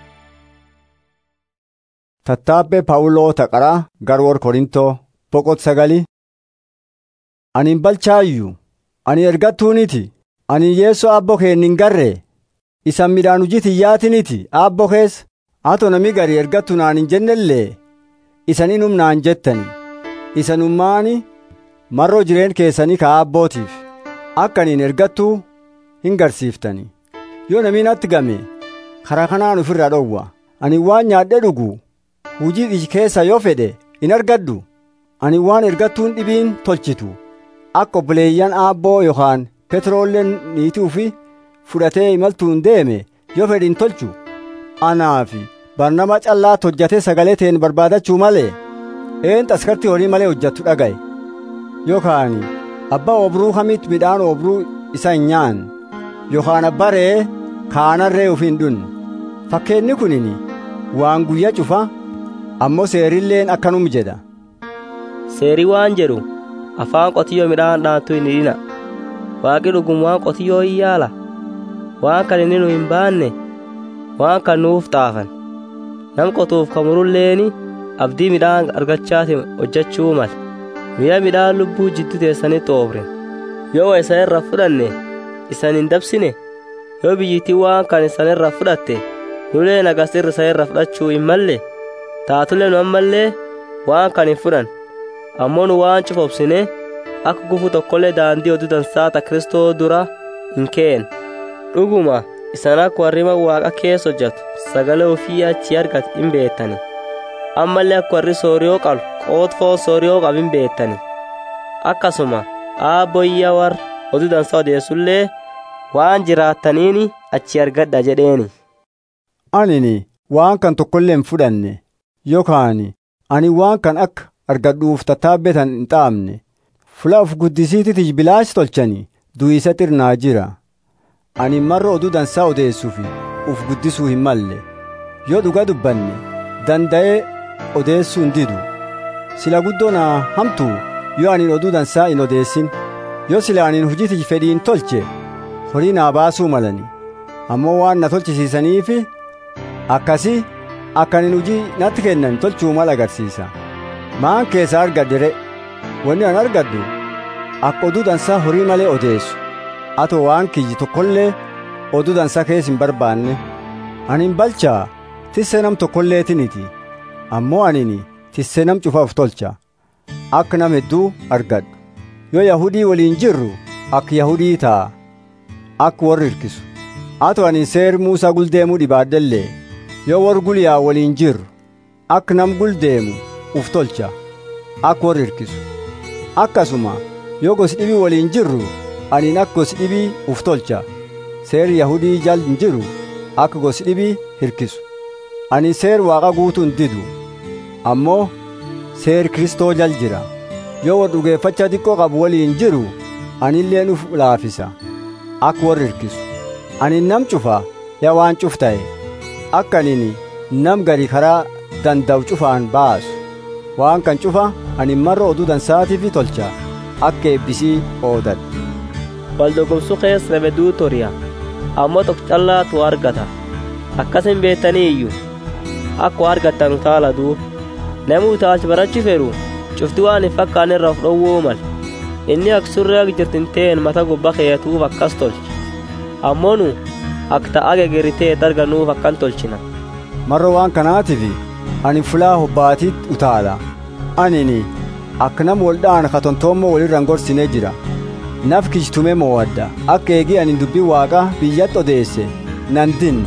tattaabbee paawuloo taqaraa garwoor korintoo boqot sagali ani hin balchaayyuu ani ergattuuniti ani yeessoo abbo keen hin garre isan midhaan hujii tiyyaatiniti abbo keessa ato nami gari ergattu naan hin jennellee isanin humnaan jettani isanummaani marroo jireen keessanii ka abbootiif akka aniin ergattuu hin garsiiftani yoo namiin atti game karaa kanaan ufirraa dhowwa ani waan nyaadhe dhugu hujii iji keessa yoo fedhe in argadhu ani waan ergattuun dhibiin tolchitu akka obboleeyyan aabboo yookaan petroolleen niitii ufi fudhatee imaltuun deeme yoo fedhe hin tolchu anaafi barnama callaa hojjatee sagalee teen barbaadachuu malee een askartii horii malee hojjattu dhagaye yookaan abbaa obruu kamitti midhaan obruu isa hin nyaan yookaan abbaa re'ee kaanarree ufiin dhun fakkeenni kunini waan guyya cufa ammoo seerilleen akkanum jedha seerii waan jedhu afaan qotiyyoo midhaan dhaantu hin hidhina waaqi dhugum waan qotiyyoo hin yaala waan kan inni nu hin baanne waan kan nuuf xaafan nam qotuuf kamurulleeni abdii midhaan argachaatiin hojjechuu mala mi'a midhaan lubbuu jidduu teessanitti oofre yoo isan irra fudhanne isan hin dabsine yoo biyyittii waan kan isan irra fudhatte nulee nagasirri isan irra fudhachuu hin malle taatulee nu ammallee waan kan hin fudhan ammoo nu waan cufobsine akka gufu tokkollee daandii oduu dansaata kristoo dura hin keen dhuguma isan akka warri waaqa keessa hojjetu sagalee ofii achi argate hin beektani ammallee akka warri sooriyoo qalu qootfoo sooriyoo qabu hin beektani akkasuma aabboyya warra oduu dansaa odeessullee waan jiraattaniini achi argadha jedheeni. Anini waan kan tokkollee hin fudhanne yookaan ani waan kan akka argadhuuf tattaabbetan hin xaafne fula of guddisiititi bilaashi tolchani du'isa xirnaa jira ani marra oduu dansaa odeessuufi uf guddisuu hin malle yoo dhuga dubbanne danda'ee odeessuu hin didu sila guddoo naa hamtu yoo anin oduu dansaa hin odeessin yoo sila anin hujiti fedhiin tolche horii naa baasuu malani ammoo waan na tolchisiisaniifi akkasii akkanin hujii natti kennan tolchuu mala agarsiisa maan keessa argadde re wanni an argaddu akka oduu dansaa horii malee odeessu atoo waan kiyyi tokkollee oduu dansaa keessa hin barbaanne anin balchaa tissee nam tokkolleetiniti ammoo anini tissee nam cufaaf tolcha akka nam hedduu argadhu yoo yahudii waliin jirru akka yahudii ta'a akka warri hirkisu atoo anin seer muusaa guldeemuu dhibaaddellee yoo warri gulyaa waliin jirru akka nam guldeemu uf tolcha akka warri hirkisu akkasuma yoo gosi dhibii waliin jirru aniin akka gosi dhibii uf tolcha seer yahudii jal hin jiru akka gosi dhibii hirkisu ani seer waaqa guutuu hin didu ammoo seer kristoo jal jira yoo war dhugeeffacha xiqqoo qabu waliin jiru anilleen uf laafisa akka warri hirkisu ani nam cufa yaa waan cuf ta'e akka anini nam gari karaa danda'u cufaan baasu waan kan cufa ani marra oduu dansaatiif tolcha akka eebbisii oodadha wal dorgomsuu keessa nameduu toriya ammoo tokko callaatu argata akkasin beektanii iyyuu akka argattan taala duub namni utaalchi barachuu fedhu cufti waan hin fakkaanne irraa of dhowwuu mala inni akka surree akka jirtin ta'een mata gubbaa keeyatuuf akkas tolche ammoo nu akka ta'a gegeritee darganuuf akkan tolchina marra waan kanaatiif ani fulaa hobbaatiitti utaala anini akka nama waldhaan katontoommoo walirraan gorsinee jira naf kijtume moo'adda akka eegii ani dubbii waaqa biyyatti odeesse nan dinne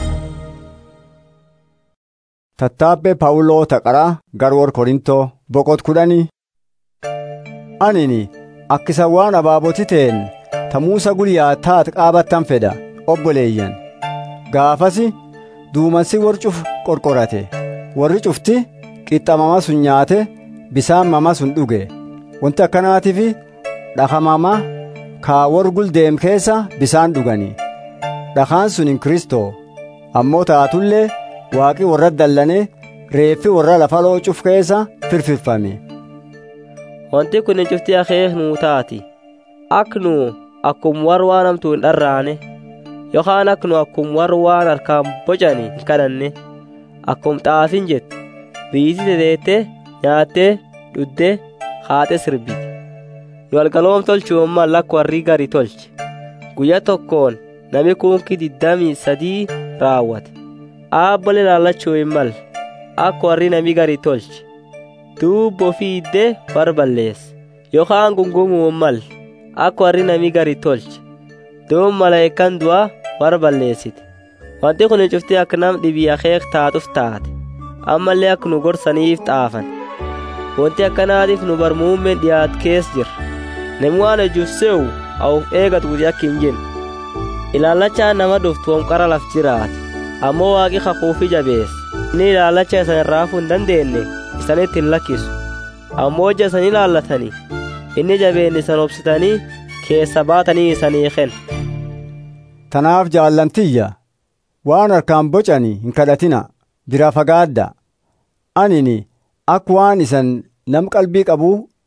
tattaabbee paawuloo taqaraa garwoor korintoo boqot kudhanii anini akkisa waan abaaboti ta'en tamuusa guyyaa taat qaabattan fedha obboleeyyan gaafasi duumansi warri cuf qorqorate warri cufti qixxamama sun nyaate bisaan mama sun dhuge wanti akkanaatiif dhakamama kaa warri guldeem keessa bisaan dhugani dhakaan sun hin kristoo ammoo taatullee waaqi warra dallane reeffi warra lafa loocuf keessa firfirfame wanti kun hin cufti akeek nuu taati ak nu akkum war waan hamtuu hin dharraane yookaan ak nu akkum war waan harkaan bocani hin kadhanne akkum xaafin jette biyyiti teteette nyaattee dhudde haate sirbiti nu algaloom tolchuun mal akka warri gari tolche guyya tokkoon nami kunkii diddamii sadii raawwate aabbole laallachuu hin mal akka warri nami gari tolche duubbo fiidde war balleesse yookaan gungumuu mal akka warri nami gari tolche duub malaayikaan du'a war balleessite wanti kun cuftee akka nam dhibii akeek taatuuf taate ammallee akka nu gorsaniif xaafan wanti akkanaatiif nu barmuummeen dhiyaat kees jira namni waan ejuuf se'u awuf eegatu guti akka hin jenne ilaallachaan nama dhuftu wamqara laf jiraate ammoo waaqi kakuufi jabeesse inni ilaallacha isan irraafuu hin dandeenye isanitti hin lakkisu ammoo ija isan ilaallatanii inni jabeen isan obsitanii keessa baatanii isanii kenna tanaaf jaallantiyya waan harkaan bocani hin kadhatina bira fagaadda anini akka waan isan nam qalbii qabu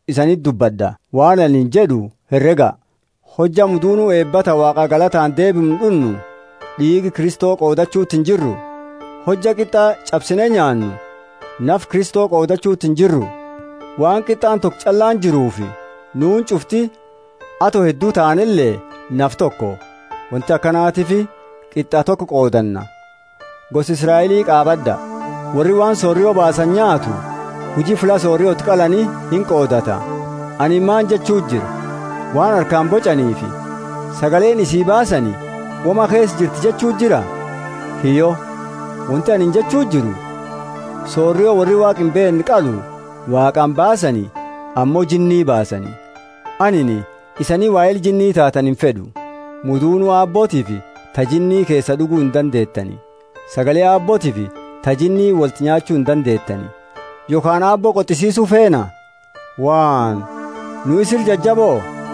isanit dubbadda waan anin jedhu herrega hojja muduunuu eebbata waaqa galataan deebinu dhunnu dhiigi kristoo qoodachuutti hin jirru hojja qixxaa cabsine nyaannu naf kristoo qoodachuutti hin jirru waan qixxaan tokko callaan jiruufi nuun cufti ato hedduu ta'anillee naf tokko wanti akkanaatifi qixxaa tokko qoodanna gosi israa'elii qaabadda warri waan soorriyoo baasan nyaatu hujii fula soorriyooti qalanii hin qoodata ani maan jechuu jira waan harkaan bocaniifi sagaleen isii baasani wama keessa jirti jechuu jira hiyyo wanti anin jechuu jiru soorriyoo warri waaq hin beekne qalu waaqaan baasani ammoo jinnii baasani anini isanii waa'ee jinnii taatan hin fedhu muduunuu aabbootiifi tajinnii keessa dhuguu hin dandeettani sagalee aabbootiifi tajinnii walti nyaachuu hin dandeettani yookaan aabboo qoxisiisuu feena waan nu isir jajjaboo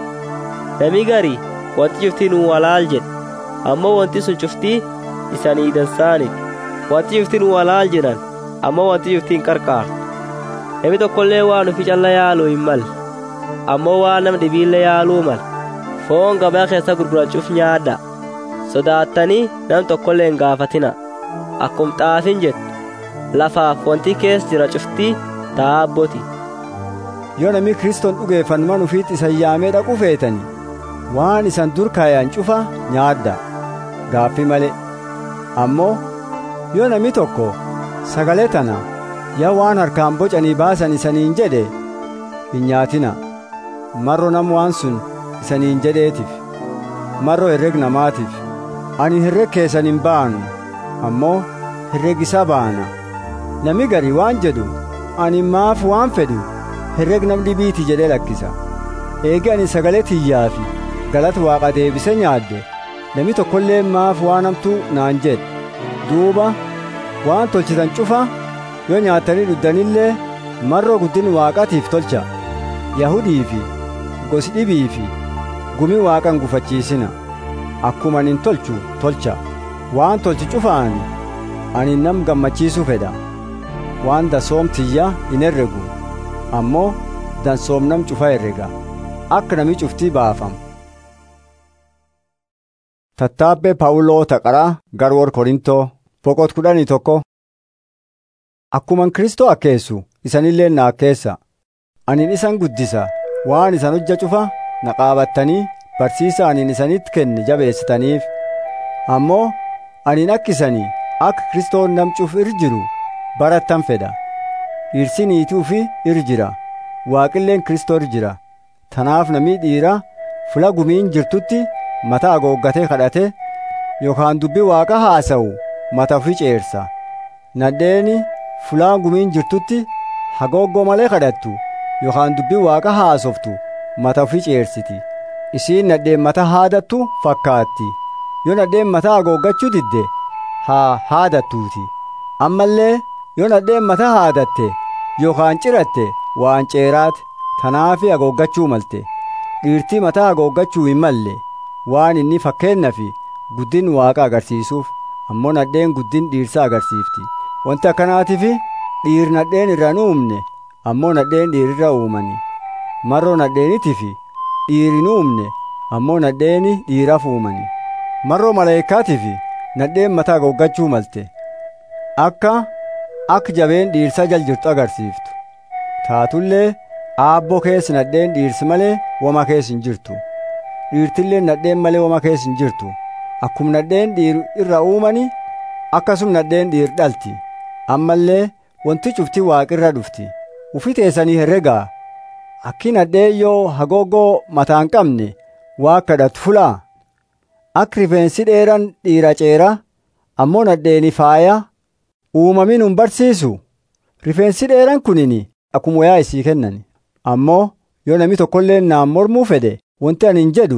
Nami gari wanti cuftii nu walaal jedhe ammoo wanti sun cuftii isanii dansaaniti wanti cuftii nu walaal jedhan ammoo wanti cuftii hin qarqaartu nami tokkollee waan ufi calla yaaluu hin malle ammoo waan nama dhibiillee yaaluu mala foon gabaa keessa gurgurachuuf nyaadha sodaattanii nam tokkollee hin gaafatina akkum xaafin jettu lafaaf wanti keessa jira cuftii taabboti yoo namni kristoon dhugeeffannuman ufiitti isan yaamee dhaqu feetani waan isan dur kaayaan cufa nyaadda gaaffi malee ammoo yoo namni tokko sagalee tana yaa waan harkaan bocanii baasan isaniin jedhe hin nyaatina marro nam waan sun isaniin jedheetiif marro herreg namaatiif ani herreg keessan hin baanu ammoo herreg isa baana nami gari waan jedhu ani maaf waan fedhu herreg nam dhibiiti jedhee lakkisa eegi ani sagalee tiyyaafi galata waaqa deebise nyaadde nami tokkollee maaf waan hamtuu naan jedhe duuba waan tolchitan cufa yoo nyaattanii dhuddanillee marroo guddin waaqatiif tolcha yahudii fi gosi dhibii fi gumi waaqan gufachiisina akkuma anin tolchu tolcha waan tolchi cufaan ani nam gammachiisuu fedha waan dansoomtiyya hin herregu ammoo dansoom nam cufa herrega akka nami cuftii baafamu tattaabbee paawuloo taqaraa garwoor korintoo boqot kudhanii tokko akkuman kristoo akkeessu isanillee na akkeessa anin isan guddisa waan isan hojja cufa na qaabattanii barsiisa anin isanitti kenne jabeessitaniif ammoo anin akkisanii akka kristoon nam cuf ir jiru barattan fedha dhirsi niituu fi ir jira waaqilleen kristoo ir jira tanaaf namii dhiira fula gumiin jirtutti mata agooggatee kadhate yookaan dubbi waaqa haasa'u mata ofii ceersa nadheeni fulaan gumiin jirtutti hagooggoo malee kadhattu yookaan dubbi waaqa haasoftu mata ofii ceersiti isiin nadheen mata haadattu fakkaatti yoo nadheen mata agooggachuu didde haa haadattuuti ammallee yoo nadheen mata haadatte yookaan ciratte waan ceeraate tanaafi agooggachuu malte dhiirtii mata agooggachuu hin malle waan inni fakkeenna fi guddin waaqa agarsiisuuf ammoo nadheen guddin dhiirsa agarsiifti wanti akkanaatiif dhiir nadheen irra hin uumne ammoo nadheen dhiirirra uumani marroo nadheeniitiif dhiir hin uumne ammoo nadheeni dhiiraaf uumani marroo maleeykaatiif nadheen mataa goggachuu malte akka akka jabeen dhiirsa jal jirtu agarsiiftu taatullee aabboo keessa nadheen dhiirsi malee wama keessa hin jirtu dhiirtillee nadheen malee wama keessa hin jirtu akkuma nadheen dhiir irra uumani akkasum nadheen dhiir dhalti ammallee wanti cufti waaqirra dhufti ufi teessanii herregaa akki nadheen yoo hagoogoo mataan qabne waa kadhatu fulaa akka rifeensi dheeran dhiira ceera ammoo nadheeni faaya uumamin hin barsiisu rifeensi dheeran kunini akkuma wayaa isii kennan ammoo yoo nami tokkollee naan mormuu fedhe wanti ani hin jedhu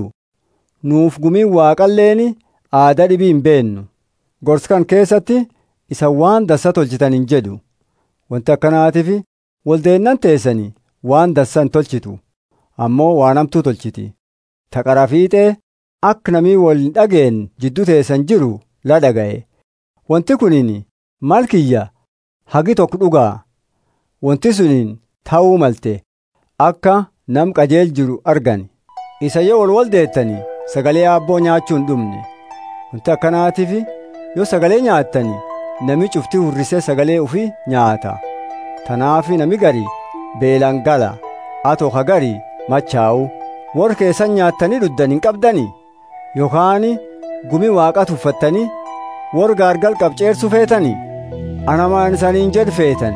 nuuf gumiin waaqalleeni aadaa dhibii hin beennu gorskan keessatti isa waan dassa tolchitan hin jedhu wanti akkanaatiif waldeennan teessanii waan dassa hin tolchitu ammoo waan hamtuu tolchiti taqara fiixee akka namii wal hin dhageen jidduu teessan jiru la dhaga'e wanti kuniin maal kiyya hagi tokko dhugaa wanti suniin ta'uu malte akka nam qajeel jiru argani isa yoo wal wal deettanii sagalee aabboo nyaachuu hin dhumne wanti akkanaatiif yoo sagalee nyaattanii nami cufti hurrisee sagalee ufii nyaata tanaafi nami garii beelaan gala atoo ka garii machaa'u warra keessan nyaattanii dhuddan hin qabdanii yookaan gumi waaqa tuffattanii warra gaargal qabceersu feetanii ana maan isaniin jedhu feetan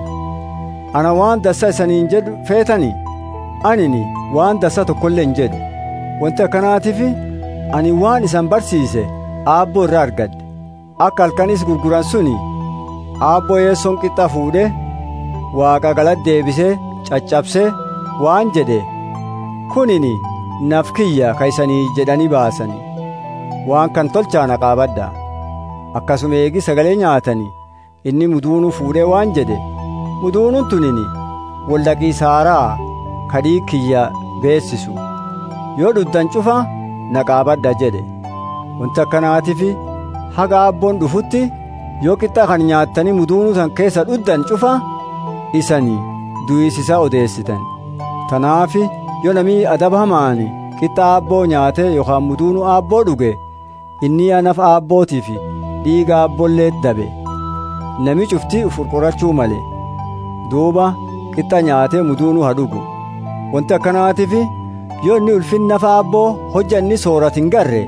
ana waan dassa isaniin jedhu feetanii anini waan dassa tokkollee hin jedhu wanti akkanaatiif ani waan isan barsiise aabboo irraa argadhe akka halkanis gurguran suni aabboo yeessoon qixxa fuudhe waaqa galata deebisee caccabsee waan jedhe kunini naf kiyya ka isanii jedhanii baasanii waan kan tolchaana qaabadha akkasuma eegi sagalee nyaatanii inni muduunuu fuudhee waan jedhe muduunuun tunini waldhaqii saaraa kadhii kiyya beessisu yoo dhuddan cufa na qaabadha jedhe wanti akkanaatiif haga aabboon dhufutti yoo qixxa kan nyaattanii muduunuu san keessa dhuddan cufa isanii du'isisaa odeessitan tanaafi yoo namii adaba hamaani qixxa aabboo nyaate yookaan muduunuu aabboo dhuge inni anaf aabbootii fi dhiiga aabbollee dabe nami cuftii uf qurqurachuu male duuba qixxa nyaatee muduunuu haa dhugu wanti akkanaatiif yoo inni ulfin nafa aabboo hojja inni soorat hin garre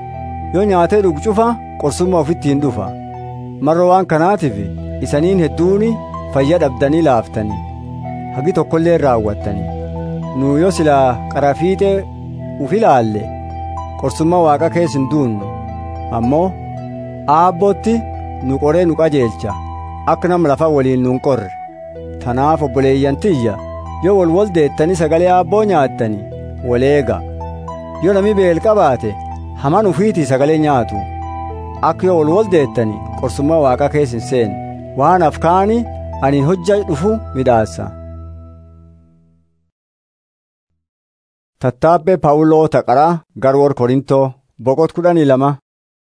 yoo nyaatee dhugu cufa qorsummaa ofitti hin dhufa marra waan kanaatiif isaniin hedduuni fayya dhabdanii laaftanii hagi tokkollee raawwattanii nu yoo silaa qarafiixee uf ilaalle qorsummaa waaqa keessa hin duunnu ammoo aabbootti nu qoree nu qajeelcha akka nam lafa waliin nu hin qorre tanaaf obboleeyyan tiyya yoo wal wal deettanii sagalee aabboo nyaattanii waleega yoo nami beel qabaate haman ufiitii sagalee nyaatu akka yoo wal wal deettanii qorsummaa waaqa keessa hin seenne waan afkaani aniin hojja dhufu midhaassa tattaabbee paawuloo taqaraa garwoor korintoo boqot kudhanii lama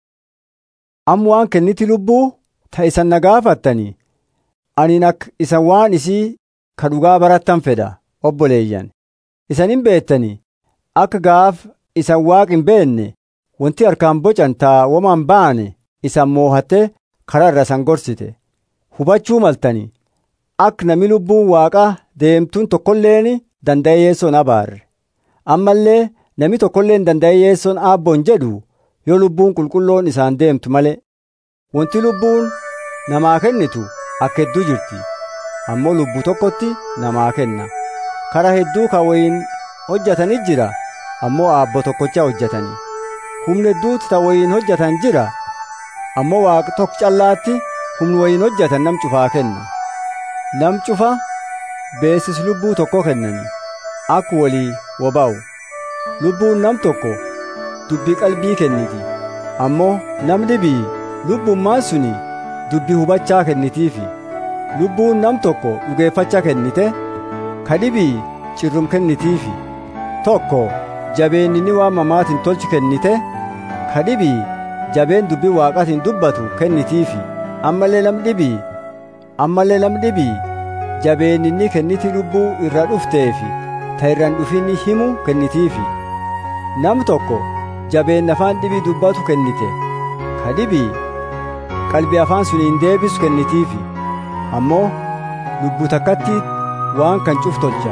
amma waan kenniti lubbuu ta isan na gaafattanii aniin akka isan waan isii ka dhugaa barattan fedha obboleeyyan isan hin beettanii akka gaaf isan waaq hin beenne wanti harkaan bocan taa woman baane isan moohatte karaa irra isan gorsite hubachuu maltanii akka nami lubbuun waaqaa deemtuun tokkolleen danda'e yeessoon abaarre ammallee nami tokkolleen danda'e yeessoon aabboon jedhu yoo lubbuun qulqulloon isaan deemtu malee wanti lubbuun namaa kennitu akka hedduu jirti ammoo lubbuu tokkotti namaa kenna karaa hedduu ka wayin hojjatanii jira ammoo aabbo tokkocha hojjatanii humna hedduutu ta wayin hojjatan jira ammoo waaqa tokko callaatti humni wayin hojjatan nam cufaa kenna nam cufa beesis lubbuu tokko kennanii akka walii wobaa'u lubbuun nam tokko dubbii qalbii kenniti ammoo nam dhibii lubbummaan suni dubbii hubachaa kennitiifi lubbuun nam tokko dhugeeffachaa kennite ka dhibii cirrum kennitiifi tokko jabeenninni waan mamaatiin tolchi kennite ka dhibii jabeen dubbii waaqaatiin dubbatu kennitiifi ammallee nam dhibii ammallee nam dhibii jabeenninni kenniti lubbuu irra dhufteefi ta irraan dhufinni himu kennitiifi nam tokko jabeen afaan dhibii dubbatu kennite ka dhibii qalbii afaan suniin deebisu kennitiifi ammoo lubbuu takkatti waan kan cuf tolcha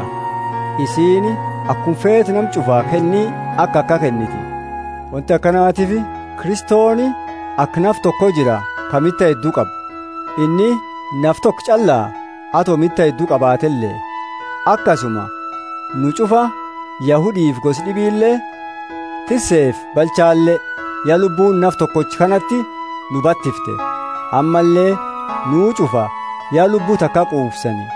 isiini akkuma feeti nam cufaa kennii akka akka kenniti wanti akkanaatiif kiristooni akka naf tokko jira ka mitta hedduu qabu inni naf tokko callaa atoo mitta hedduu qabaatellee akkasuma nu cufa yahudiif gosi dhibiillee tirseef balchaallee yaa lubbuun naf tokkochi kanatti nu battifte ammallee nuu cufa yaa lubbuu takka quufsani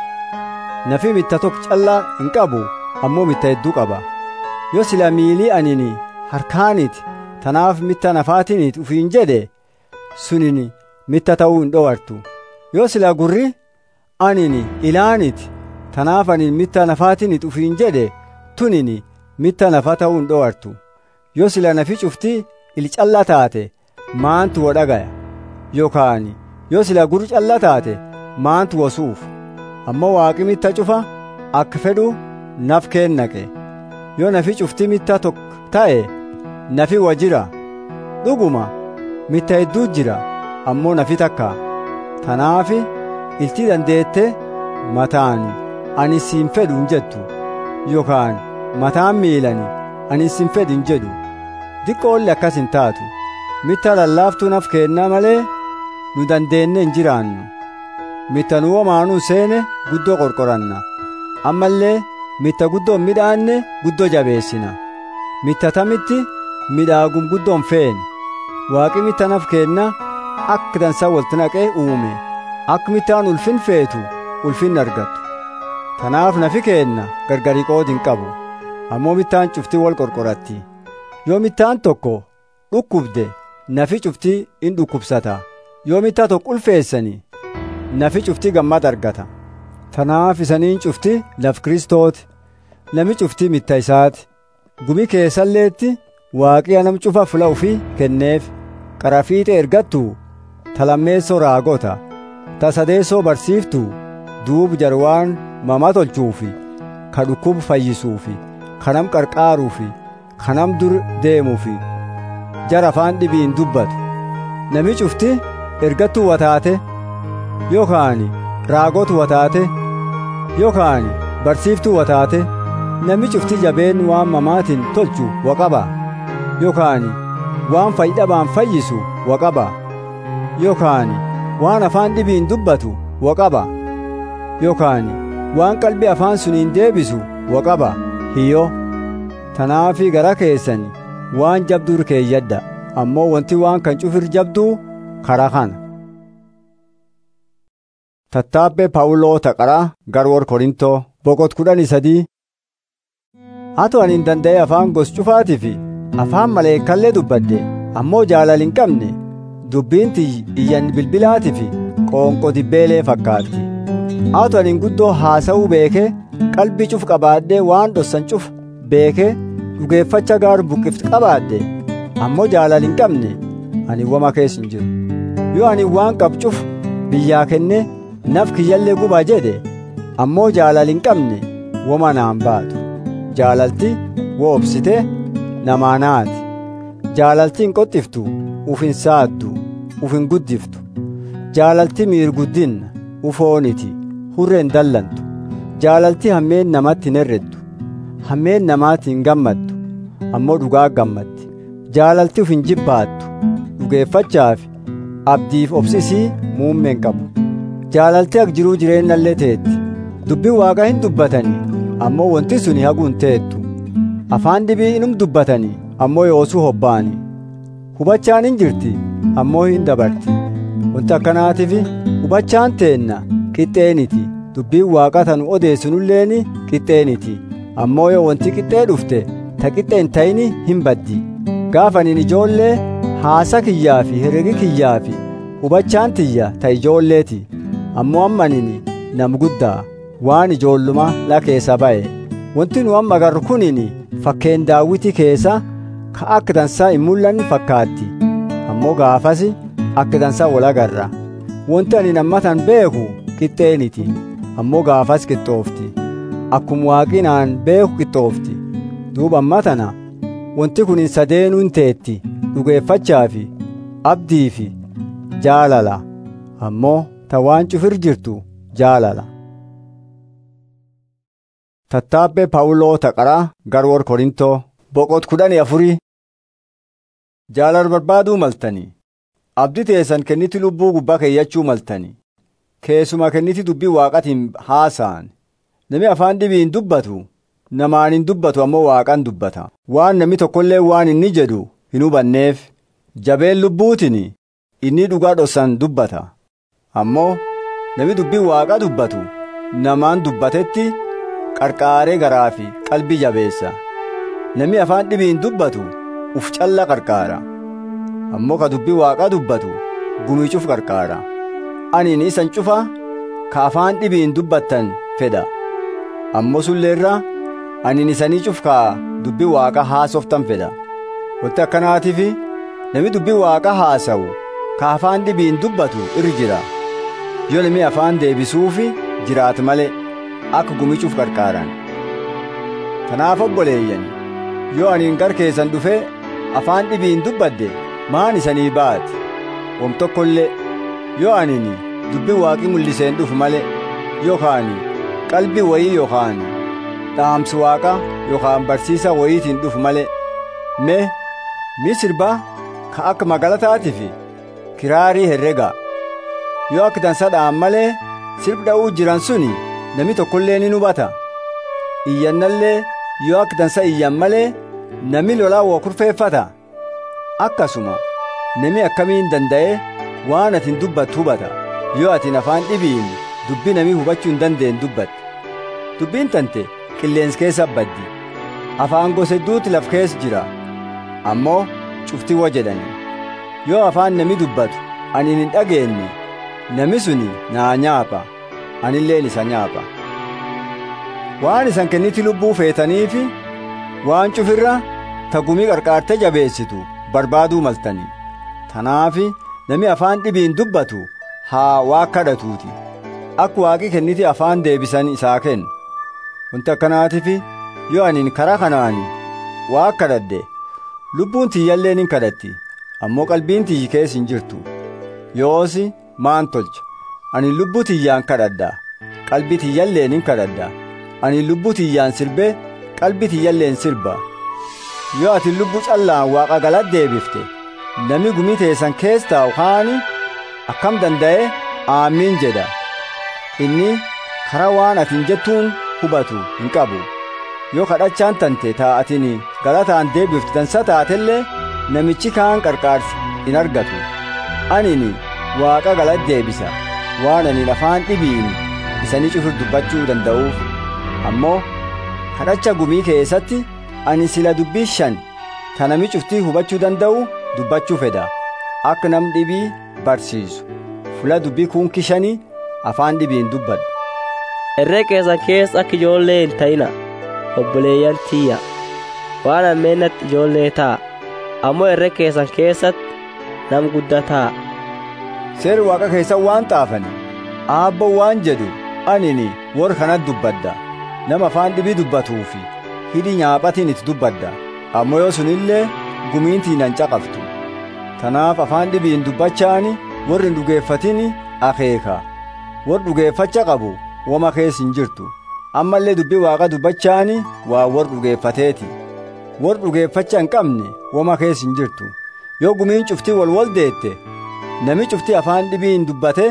nafi mitta tokko callaa hin qabu ammoo mitta hedduu qaba yoo sila miilii anini harkaaniti tanaaf mitta nafaatinit ufiin jedhe sunini mitta ta'uu hin dhowartu yoo sila gurri anini ilaaniti tanaaf anin mitta nafaatinit ufiin jedhe tunini mitta nafa ta'uu hin dhowartu yoo sila nafi cufti il calla taate maantu wo dhagaya yookaan yoo sila gurri calla taate maantu wosuuf ammoo waaqi mitta cufa akka fedhu naf keennaqe yoo nafi cufti mitta tokko ta'e nafi wa jira dhuguma mitta hedduu jira ammoo nafi takka tanaafi ilti dandeette mataan ani siin fedhu hin jettu yookaan mataan miilani ani siin fedhu hin jedhu diqqoolli akkas hin taatu mitta lallaaftuu naf keennaa malee nu dandeenne hin jiraannu mitta nu womaanuu seene guddoo qorqoranna ammallee mitta guddoo hin midhaanne guddoo jabeessina mitta tamitti midhaagum guddoon feene waaqi mitta naf keenna akka dansaa walti naqee uume akka mittaan ulfin feetu ulfin argattu tanaaf nafi keenna gargari qoodi hin qabu ammoo mittaan cuftii wal qorqoratti yoo mittaan tokko dhukkubde nafi cuftii in dhukkubsata yoo mittaa tokko ulfeessani nafi cuftii gammad argata tanaaf isaniin cufti laf kristooti nami cuftii mitta isaati gumi keessalleetti waaqii nam cufa fula ufii kenneef qarafiixe ergattu talammeessoo raagota ta sadeessoo barsiiftu duub jarwaan mama tolchuufi ka dhukkub fayyisuufi kanam qarqaaruufi kanam dur deemuufi jara afaan dhibiin dubbatu nami cufti ergattuu wataate yookaan raagotu wataate yookaan barsiiftuu wataate nami cufti jabeen waan mamaatiin tolchu waqaba yookaan waan fayyidhabaan fayyisu waqaba yookaan waan afaan dhibiin dubbatu waqaba yookaan waan qalbii afaan suniin deebisu waqaba hiyyo tanaafii gara keessan waan jabduu keeyyadda ammoo wanti waan kan cufir jabduu kara kana tattaabbee paawuloo taqaraa garwor korintoo boqot kudhanii sadii hato ani hin danda'e afaan gos cufaatii fi afaan maleekallee dubbadde ammoo jaalal hin qabne dubbiinti iyyan bilbilaatii fi qoonqo dibbeelee fakkaatti hato ani guddoo haasa'uu beekee qalbii cuf qabaadde waan dhossan cuf beekee dhugeeffacha gaaru buqqift qabaadde ammoo jaalal hin qabne ani wama keessa hin jiru yoo ani waan qab cuf biyyaa kenne naf kiyyallee gubaa jedhe ammoo jaalal hin qabne wama naan baatu jaalalti woobsite namaanaati jaalalti hin qoxxiftu uf hin saaddu uf hin guddiftu jaalalti miirguddinna ufooniti hurre hin dallantu jaalalti hammeen namatti hin herreddu hammeen namaatti hin gammaddu ammoo dhugaa gammaddi jaalalti uf hin jibbaattu dhugeeffachaaf abdiif obsisii muummeen qabu jaalalti ak jiruu jireennallee teetti dubbii waaqa hin dubbatanii ammoo wanti suni haguun teettu afaan dhibii inum dubbatanii ammoo yoosuu hobbaani hubachaan hin jirti ammoo hin dabarti wanti akkanaatiif hubachaan teenna qixxeeniti dubbiin waaqa tanu odeessinulleeni qixxeeniti ammoo yoo wanti qixxee dhufte ta qixxee hin ta'ini hin baddi gaafaniin ijoollee haasa kiyyaa fi herregi kiyyaa fi hubachaan tiyya ta ijoolleeti ammoo ammanini nam guddaa waan ijoolluma la keessa ba'e wanti nu amma agarru kunini fakkeen daawwiti keessa ka akka dansaa hin mul'anne fakkaatti ammoo gaafas akka dansaa wal agarra wanti ani nammatan beeku qixxeeniti ammoo gaafas qixxoofti akkuma waaqinaan beeku qixxoofti duuba amma tana wanti kun hin sadeenuu hin teetti dhugeeffachaa fi abdii fi jaalala ammoo ta waan cufir jirtu jaalala tattaabbee paawuloo taqaraa garwor korintoo boqot kudhanii afurii jaalala barbaaduu maltanii abdii teessan kenniti lubbuu gubbaa keeyyachuu maltanii keessuma kenniti dubbii waaqatiin haasa'an nami afaan dhibiin dubbatu namaan hin dubbatu ammoo waaqan dubbata waan nami tokkollee waan inni jedhu hin hubanneef jabeen lubbuutiin inni dhugaa dhossan dubbata ammoo nami dubbii waaqa dubbatu namaan dubbatetti qarqaaree garaa fi qalbii jabeessa nami afaan dhibiin dubbatu uf calla qarqaara ammoo ka dubbii waaqaa dubbatu gumiicuuf qarqaara aniin isan cufa ka afaan dhibiin dubbattan fedha ammoo sulleerra aniin isanii cuf ka dubbii waaqa haasoftan fedha wanti akkanaatiif nami dubbii waaqa haasa'u ka afaan dhibiin dubbatu irri jira yoo nami afaan deebisuufi jiraat malee akka gumiicuuf qarqaaran tanaaf obboleeyyan yoo aniin gar keessan dhufe afaan dhibiin dubbadde maan isanii baati wom tokkollee yoo anini dubbi waaqii mul'iseen dhufu male yookaan qalbii wayii yookaan dhaamsi waaqa yookaan barsiisa wayiitiin dhufu male mee mi sirbaa ka akka magalataatii fi kiraarii herrega yoo akka dansa dha'an malee sirb dha'uu jiran suni nami tokkollee ni hubata iyyannallee yoo akka dansa iyyan malee nami lolaa waa kurfeeffata akkasuma nami akkamiin danda'e waan atin dubbattu hubata yoo atin afaan dhibiin dubbii namii hubachuu hin dandeenye dubbatte dubbiin tante qilleensi keessa baddi afaan gosa hedduuti laf keessa jira ammoo cufti wa jedhani yoo afaan nami dubbatu ani hin dhageenye nami suni naa nyaapha anilleen isa nyaapha waan isan kenniti lubbuu feetaniifi waan cufirra tagumii qarqaarte jabeessitu barbaaduu maltanii tanaafi nami afaan dhibiin dubbatu haa waa kadhatuuti akka waaqi kenniti afaan deebisan isaa kennu wanti akkanaatifi yoo anin karaa kanaani waa kadhadhe lubbuun tiyyalleen hin kadhatti ammoo qalbiin tiyyi keessa hin jirtu yoosi maan tolcha ani lubbuu tiyyaan kadhadha qalbii tiyyalleen hin kadhadha ani lubbuu tiyyaan sirbe qalbii tiyyalleen sirba yoo ati lubbuu callaan waaqa galatti deebifte nami gumii teessan keessa taa'u kaani akkam danda'e aamiin jedha inni karaa waan atin jettuun hubatu hin qabu yoo kadhachaan tante taa'atin galataan deebifte dansa taatellee namichi kaan qarqaarsi hin argatu anini waaqa galatti deebisa waan ani afaan dhibiin isanii cufur dubbachuu danda'uuf ammoo kadhacha gumii keessatti ani sila dubbii shan ta nami cuftii hubachuu danda'u dubbachuu fedha akka nam dhibii barsiisu fula dubbii kuunki shanii afaan dhibiin dubbadhu Herree keessan keessa akka ijoollee hin ta'ina obboleeyyan tiyya waan ammeennatti ijoollee ta'a ammoo herree keessan keessatti nam guddaa ta'a. seeri waaqa keessan waan xaafani aabbo waan jedhu anini warra kanat dubbadda nama afaan dhibii dubbatuufi hidhi nyaaphatiin itti dubbadda ammoo yoo sunillee gumiintii nan caqaftu tanaaf afaan dhibiin dubbachaani warri hin dhugeeffatini akeeka warri dhugeeffacha qabu wama keessa hin jirtu ammallee dubbii waaqa dubbachaani waa warri dhugeeffateeti warri dhugeeffacha hin qabne wama keessa hin jirtu yoo gumiin cuftii wal wal deette nami cuftii afaan dhibiin dubbate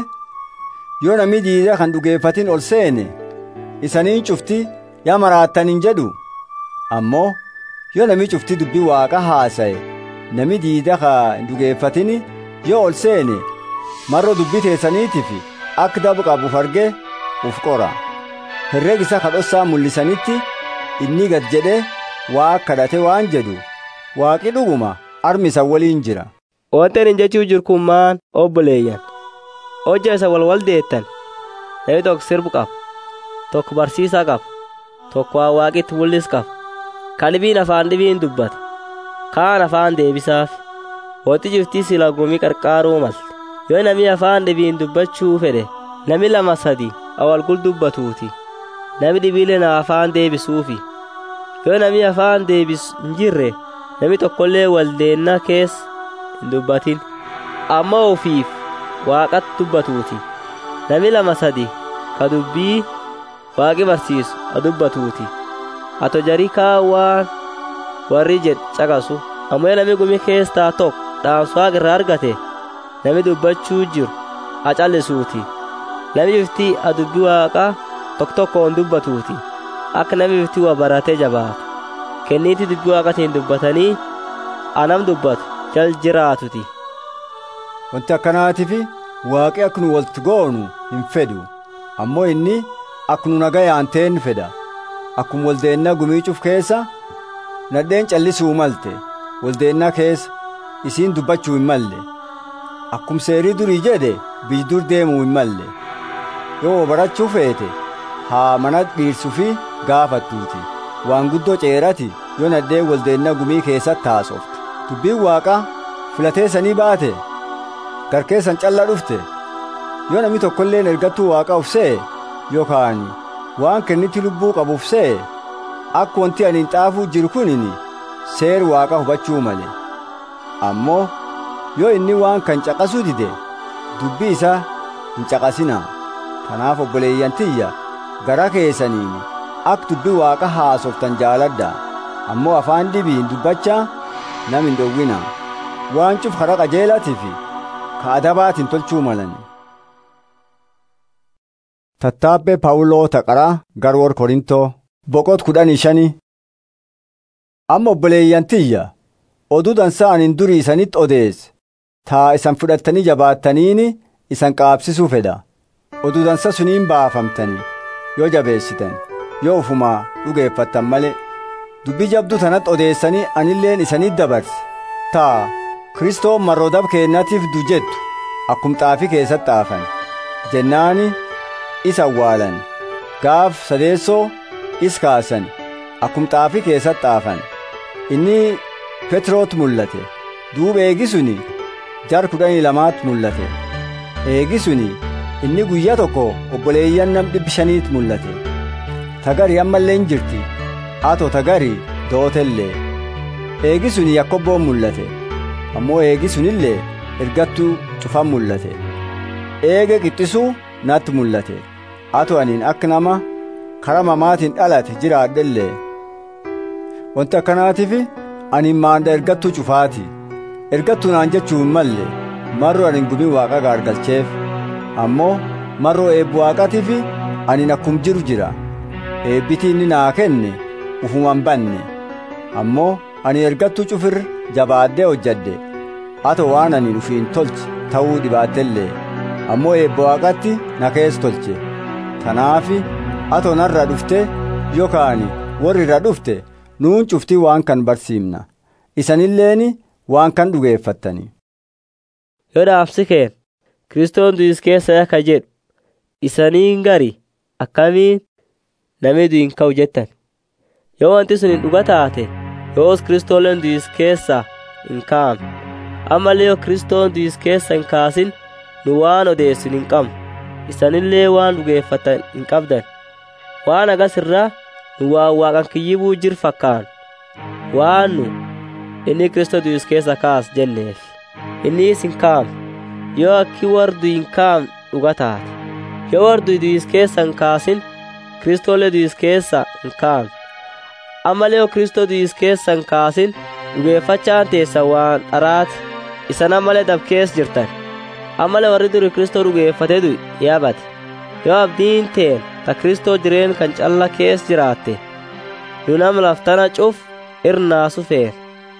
yoo nami diida kan dhugeeffatin ol seene isaniin cuftii yaa maraattan hin jedhu ammoo yoo nami cuftii dubbii waaqa haasa'e nami diida ka hin dhugeeffatini yoo ol seene marro dubbii teessaniitiif akka dabu qabuuf arge uf qora herreg isa kadhossaa mul'isanitti inni gad jedhe waa kadhate waan jedhu waaqi dhuguma armi isa waliin jira Wanti ani jechuu jiru kun maan obboleeyyan hojja isa wal wal deettan namni tokko sirbu qaba tokko barsiisaa qaba tokko waa waaqitti mul'is qaba kan dhibiin afaan dhibiin dubbata kaan afaan deebisaaf wanti jirtii sila gumii qarqaaruu malte yoo namni afaan dhibiin dubbachuu fedhe nami lama sadi awal gul dubbatuuti nami dhibiilee na afaan deebisuufi yoo nami afaan deebisu hin jirre nami tokkollee waldeennaa keessa hin dubbatin amma ofiif waaqatti dubbatuuti nami lama sadi ka dubbii waaqi barsiisu a dubbatuuti ato jarii kaawwaan warri jedh caqasu ammoo nami gumi keessaa tokko dhaamsa waaqa irraa argate nami dubbachuu jiru a callisuuti nami biftii a dubbii waaqaa tokko tokkoon dubbatuuti akka nami biftii waa baratee jabaatu kenniiti dubbii waaqatiin dubbatanii anam dubbatu jal jiraatuti wanti akkanaatifi waaqi akka nu walitti goonu hin fedhu ammoo inni akka nu nagayaan ta'en fedha akkuma waldeennaa gumiicuuf keessa nadheen callisuu malte waldeennaa keessa isiin dubbachuu hin malle akkuma seerii durii jedhe bijdur deemuu hin malle yoo barachuu feete haa mana dhiirsuu fi gaafattuuti waan guddoo ceerati yoo nadheen waldeennaa gumii keessatti haasofte dubbiin waaqaa filateessanii baate garkeessan calla dhufte yoo namni tokkolleen ergattuu waaqa uf se'e yookaan waan kenniti lubbuu qabuuf se'e akka wanti ani hin xaafuu jiru kunini seer waaqa hubachuu male ammoo yoo inni waan kan caqasuu dide dubbii isaa hin caqasinaa kanaaf obboleeyyan tiyya gara keessaniin akka dubbii waaqa haasoftan jaaladha ammoo afaan dhibiin dubbachaa nam hin dhowwina waan cuf kara qajeelatiif ka adabaatiin tolchuu malan tattaabbee paawuloo taqaraa garwoor korintoo boqot kudhanii shanii amma obboleeyyan tiyya oduu dansaa anin durii isanitti odeesse taa isan fudhattanii jabaattaniini isan qaabsisuu fedha oduu dansa suniin baafamtanii yoo jabeessitan yoo ufumaa dhugeeffattan malee dubbii jabduu tanatti odeessanii anilleen isanitti dabarse taa kristoon marroodab keennatiif du jettu akkum xaafii keessatti xaafan jennaani isa awwaalan gaaf sadeessoo is kaasan akkum xaafii keessatti xaafan inni petroot mul'ate duuba eegisuni jar kudhanii lamaatti mul'ate eegisuni inni guyyaa tokko obboleeyyan nam dhibbi shaniitti mul'ate tagari ammallee hin jirti ato tagari dootellee eegisuni yakkobboon mul'ate ammoo eegisunillee ergattuu cufan mul'ate eege qixxisuu natti mul'ate ato aniin akka nama kara mamaatiin dhalate jiraadhellee wanti akkanaatiif ani maanda ergattuu cufaati ergattuu naan jechuu hin malle marro ani gumin waaqa gaargalcheef ammoo marroo eebbu waaqatiif ani akkum jiru jira eebbitii inni naa kenne ufuman banne ammoo ani ergattuu cufir jabaaddee hojjadde ato waan ani ufiin tolche ta'uu dhibaattellee ammoo eebba waaqatti na keessa tolche tanaafi ato narra dhufte yookaan warri irra dhufte nuun cuftii waan kan barsiimna isanilleeni waan kan dhugeeffattani yoo dhaabsi keen kiristoon du'is keessa akka jedhu isaniin gari akkamiin namni du'in ka'u jettan yoo wanti sun hin dhuga taate yoos kiristooleen du'is keessa hin kaa'amne ammallee yoo kiristoon du'is keessa hin kaasin nu waan odeessin hin qabnu isanillee waan dhugeeffatan hin qabdan waan agas irraa nu waan waaqan kiyyibuu jir fakkaan waan nu inni kiristoo du'is keessa kaas jenneef innis hin kaa'amne yoo akki wardu hin kaa'amne dhuga taate yoo wardu du'is keessa hin kaasin kiristoolee du'is keessa hin kaa'amne ammallee yoo kiristoo du'is keessa hin kaasin dhugeeffachaan teessa waan dharaati isan ammalee dabkees jirtan ammalee warri duri kristoo dhugeeffatee du'i yaabate yoo abdiin teen ta kristoo jireen kan calla kees jiraatte nu nam laftana cuf irnaasu feer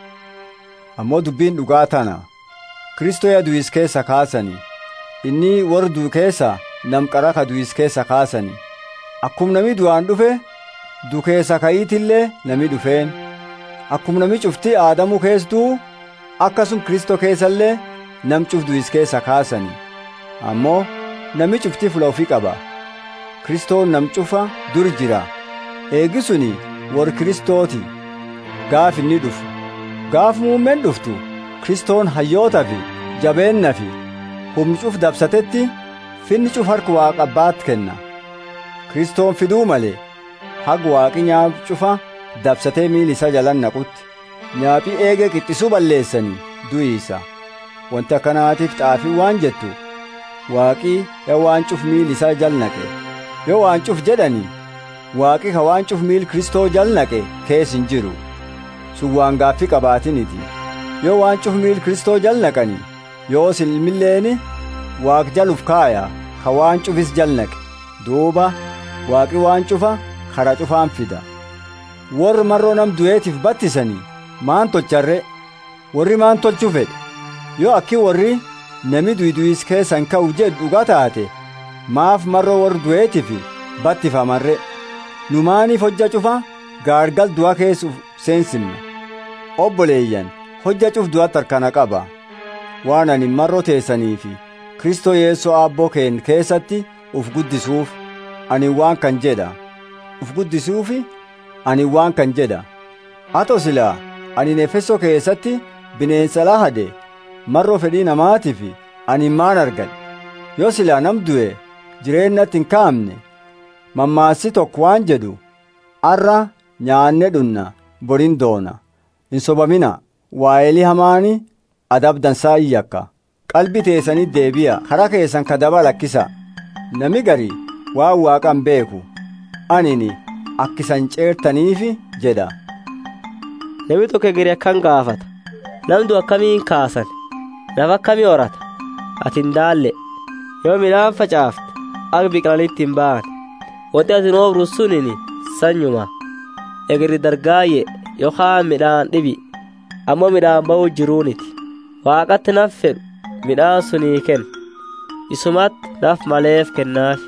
ammoo dubbiin dhugaa tana kristoo ya du'is keessa kaasani inni warri du'u keessa nam qara ka du'is keessa kaasani akkum nami du'aan dhufe du keessa ka'iitillee nami dhufeen akkum nami cufti aadamuu keesstuu akkasum kristoo keessallee nam cuf du'is keessa kaasani ammoo nami cufti fula ofii qaba kristoon nam cufa dur jira eegisuni war kristooti gaaf inni dhufu gaaf muummeen dhuftu kristoon hayyoota fi jabeenna fi humni cuf dabsatetti finni cuf harka waaqa abbaatti kenna kristoon fiduu malee hag waaqi nyaap cufa dabsatee miil isa jalan naqutti nyaaphii eegee qixxisuu balleessanii du'iisa wanti akkanaatiif xaafii waan jettu waaqii yoo waan cuf miil isaa jal naqe yoo waan cuf jedhanii waaqi ka waan cuf miil kristoo jal naqe kees hin jiru sun waan gaaffii qabaatiniti yoo waan cuf miil kristoo jal naqani yoos ilmilleeni waaq jaluf kaaya ka waan cufis jal naqe duuba waaqi waan cufa kara cufaan fida warri marroo nam du'eetiif battisanii maan tolcharre warri maan tolchuu fedhe yoo akki warri nami du'is keessan ka'u jedhu dhugaa taate maaf marroo warri du'eetiif battifamarre nu maaniif hojja cufa gaargal du'a keessuuf seensimna obboleeyyan hojja cuf du'atti harkana qaba waan ani marroo teessaniifi kristoo yeessoo aabboo keen keessatti uf guddisuuf ani waan kan jedha uf guddisuufi ani waan kan jedha ato silaa ani efesoo keessatti bineensa lahade marroo fedhii namaatiif ani maan argadhe yoo silaa nam du'e jireennatti hin kaa'amne mammaassi tokko waan jedhu arra nyaanne dhunna borin doona hin sobamina waa'elii hamaani adab dansaa iyyakka qalbi teessanii deebi'a karaa keessan kadaba lakkisa nami gari waan waaqan beeku anini akkisan ceertaniifi jedha Namni tokko gari akkan gaafata. Namdu akkamiin kaasan? Nafa akkamii horata? Ati hin daalle. Yoo midhaan facaafte akka biqilanitti hin ba'an. Wanti ati oobru sunini sanyuma. Egri dargaayye yookaan midhaan dhibi. Ammoo midhaan ba'uu jiruuniti. Waaqatti naf fedhu midhaan sunii kenna. Isumatti naf maleef kennaafi.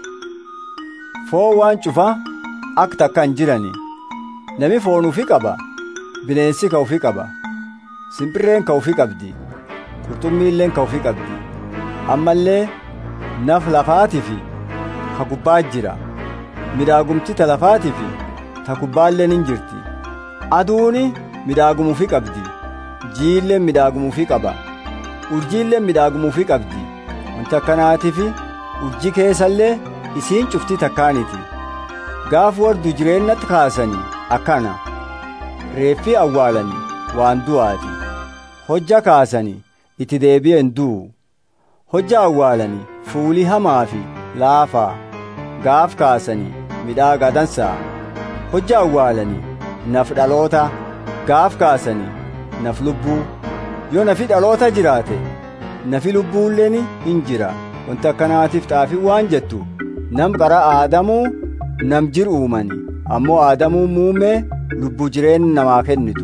foon waan cufaa akka takka hin jirani nami foon ufi qaba bineensi ka ufi qaba simbirreen ka ufi qabdi qurxummiilleen ka ufi qabdi ammallee naf lafaatii fi ka gubbaa jira midaagumti ta lafaatii fi ta gubbaalleen hin jirti aduuni midaagumuufi qabdi jiilleen midaagumuufi qaba urjiilleen midaagumuufi qabdi wanti akkanaatiif urji keessallee isiin cufti takkaaniti gaaf wardu jireennatti kaasanii akkana reeffi awwaalanii waan du'aati hojja kaasanii itti deebi'en du'u hojja awwaalanii fuulii hamaa fi laafaa gaaf kaasanii midhaagaa dansaa hojja awwaalanii naf dhaloota gaaf kaasanii naf lubbuu yoo nafi dhaloota jiraate nafi lubbuulleen hin jira wanti akkanaatiif xaafii waan jettu nam qara aadamuu nam jir uumani ammoo aadamuu muumee lubbuu jireenya namaa kennitu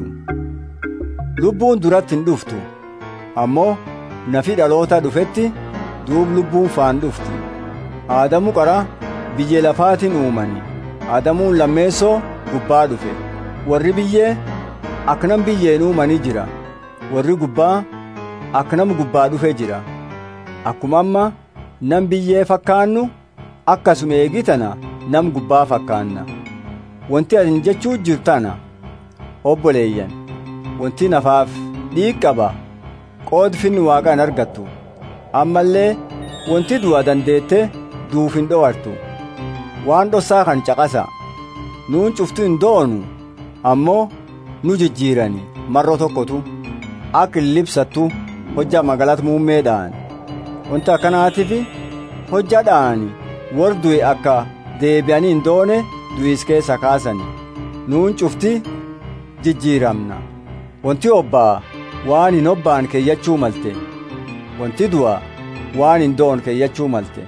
lubbuun duratti hin dhuftu ammoo nafi dhaloota dhufetti duub lubbuun faan dhufti aadamu qara biyyee lafaatiin uumani aadamuun lammeessoo gubbaa dhufe warri biyyee aknam biyyeen uumanii jira warri gubbaa aknam gubbaa dhufe jira akkuma amma nam biyyee fakkaannu akkasuma eegitana nam gubbaa fakkaanna wanti atin jechuu jirtana obboleeyyan wanti nafaaf dhiig qaba qoodfinni waaqaan argattu ammallee wanti du'a dandeette duuf hin dho'artu waan dhossaa kan caqasa nuun cuftu hin doonu ammoo nu jijjiirani marro tokkotu akka illibsattu hojja magalat muummeedhaan wanti akkanaatiif hojja dha'ani war du'e akka deebi'anii hin doone du'is keessa kaasani nuun cufti jijjiiramna wanti obbaa waan hin obbaan keeyyachuu malte wanti du'a waan hin doon keeyyachuu malte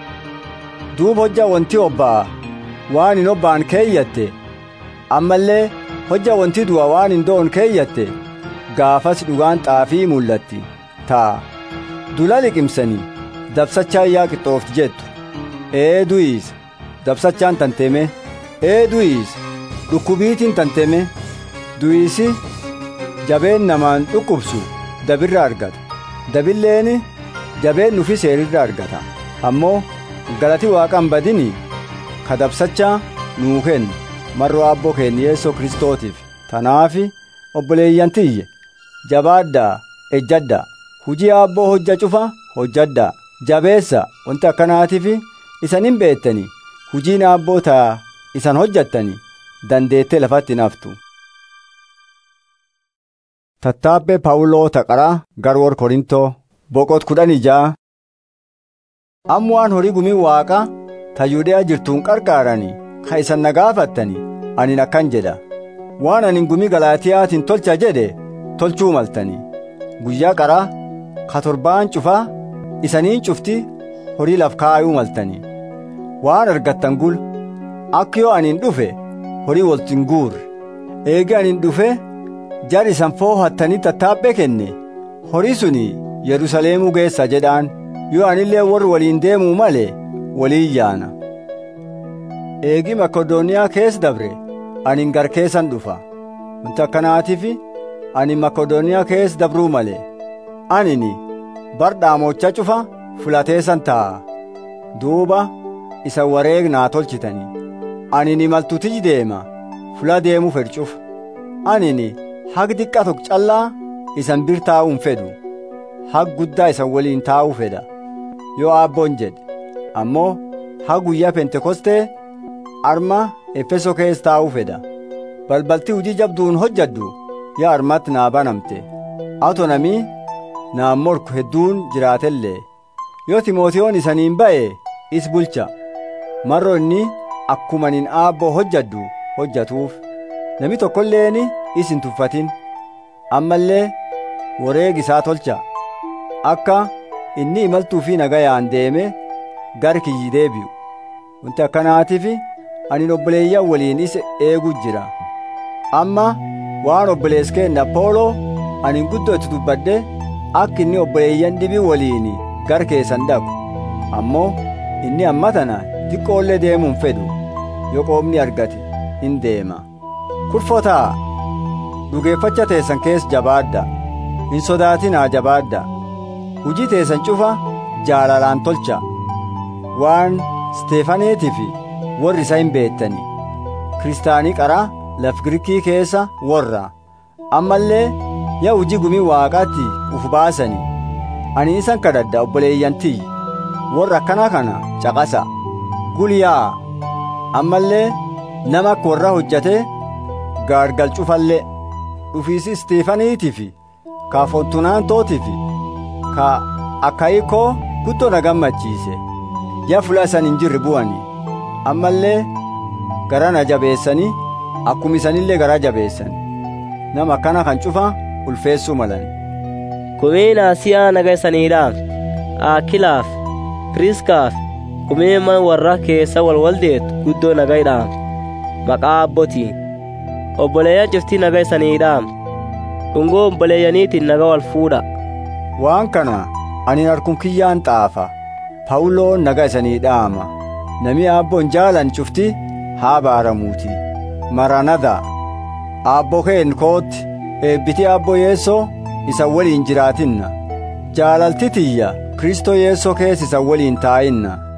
duub hojja wanti obbaa waan hin obbaan keeyyatte ammallee hojja wanti du'a waan hin doon keeyyatte gaafas dhugaan xaafii mul'atti taa dula liqimsanii dabsachaa yaa qixxoofti jettu ee du'iis dabsachaan tanteme ee du'iis dhukkubiitiin tanteme du'iisi jabeen namaan dhukkubsu dabirra argata dabilleen jabeen nufi seerirra argata ammoo galati waaqan badini ka dabsachaa nuu kennu marroo abboo keenya yeessoo kristootiif tanaafi obboleeyyantiyye jabaaddaa ejjaddaa hujii abboo hojja cufa hojjaddaa jabeessa wanti akkanaatiif isan hin beettani hujiin abboo taa isan hojjattani dandeettee lafatti naftu tattaabbee paawuloo taqaraa garwoor korintoo boqot kudhan ijaa amma waan horii gumii waaqa ta yuudeyaa jirtuun qarqaarani ka isan na gaafattani anin akkan jedha waan anin gumii galaatiyaatiin tolcha jedhe tolchuu maltani guyyaa qaraa ka torbaan cufaa isaniin cufti horii laf kaayuu maltani waan argattan gul akka yoo anin dhufe horii woltin guurre eegi anin dhufe jar isan foohattanii tattaabbee kenne horii suni yerusaleemuu geessa jedhaan yoo anillee warri waliin deemuu male waliin yaana eegi makedooniyaa keessa dabre anin gar keessan dhufa wanti akkanaatiif ani makedooniyaa keessa dabruu male anini bar dhaamocha cufa fulateessan taa'a duuba isa wareegnaa tolchitanii anini maltutiji deema fula deemuu fedhuuf anini hag diqqa tokko callaa isan bir taa'uun fedhu hag guddaa isan waliin taa'uu fedha yoo abboon jedhe ammoo hag guyyaa pentekostee arma efeso keessa taa'uu fedha balbalti hujii jabduun hojjaddu yaa armatti naa banamte ato namii naan morku hedduun jiraatellee yoo timootiyoon isaniin ba'e is bulcha marro inni akkumanin aabboo hojjaddu hojjatuuf nami tokkolleeni is hin tuffatin ammallee wareegi isaa tolcha akka inni imaltuu fi nagayaan deeme gar kiyyi deebi'u wanti akkanaatiif ani obboleeyyan waliin isa eegu jira amma waan obbolees keenna pooloo ani guddoo itti dubbadde akka inni obboleeyyan dhibii waliin gar keessan dhaqu ammoo inni amma tana xiqqoollee deemuun fedhu yoo qoomni argate hin deema kurfotaa dhugeeffacha teessan keessa jabaadda hin sodaatinaa jabaadda hujii teessan cufa jaalalaan tolcha waan steefaneetii fi warri isa hin beettani kiristaanii qaraa laf girikii keessa warra ammallee yaa hujii gumii waaqaatti uf baasani ani isan kadhadha obboleeyyantii warra akkana kana caqasa gulyaa ammallee nama akka warra hojjate gaargal cufallee dhufiisi isteefaniitii fi ka fontunaantootii fi ka akayikoo guddoo na gammachiise yaa fula isan hin jirre bu'ani ammallee gara na jabeessanii akkuma isanillee gara jabeessan nama akkana kan cufa ulfeessuu malan kumeen asiyaa naga isaniidhaaf aakilaaf piriskaaf kumeeman warra keessa walwaldeetu guddoo nagaydhaaf maqaa abbotiin obboleeyyan cuftii naga isaniidhaaf dhungoo obboleeyyaniitiin naga wal fuudha waan kana ani harkum kiyyaan xaafa pawuloon naga isanii dhaama nami aabboon jaalan cufti haa baaramuuti maranada aabboo keen kootti eebbiti aabboo yeessoo isa waliin jiraatinna jaalalti tiyya kristoo yeessoo keessa isa waliin taa'inna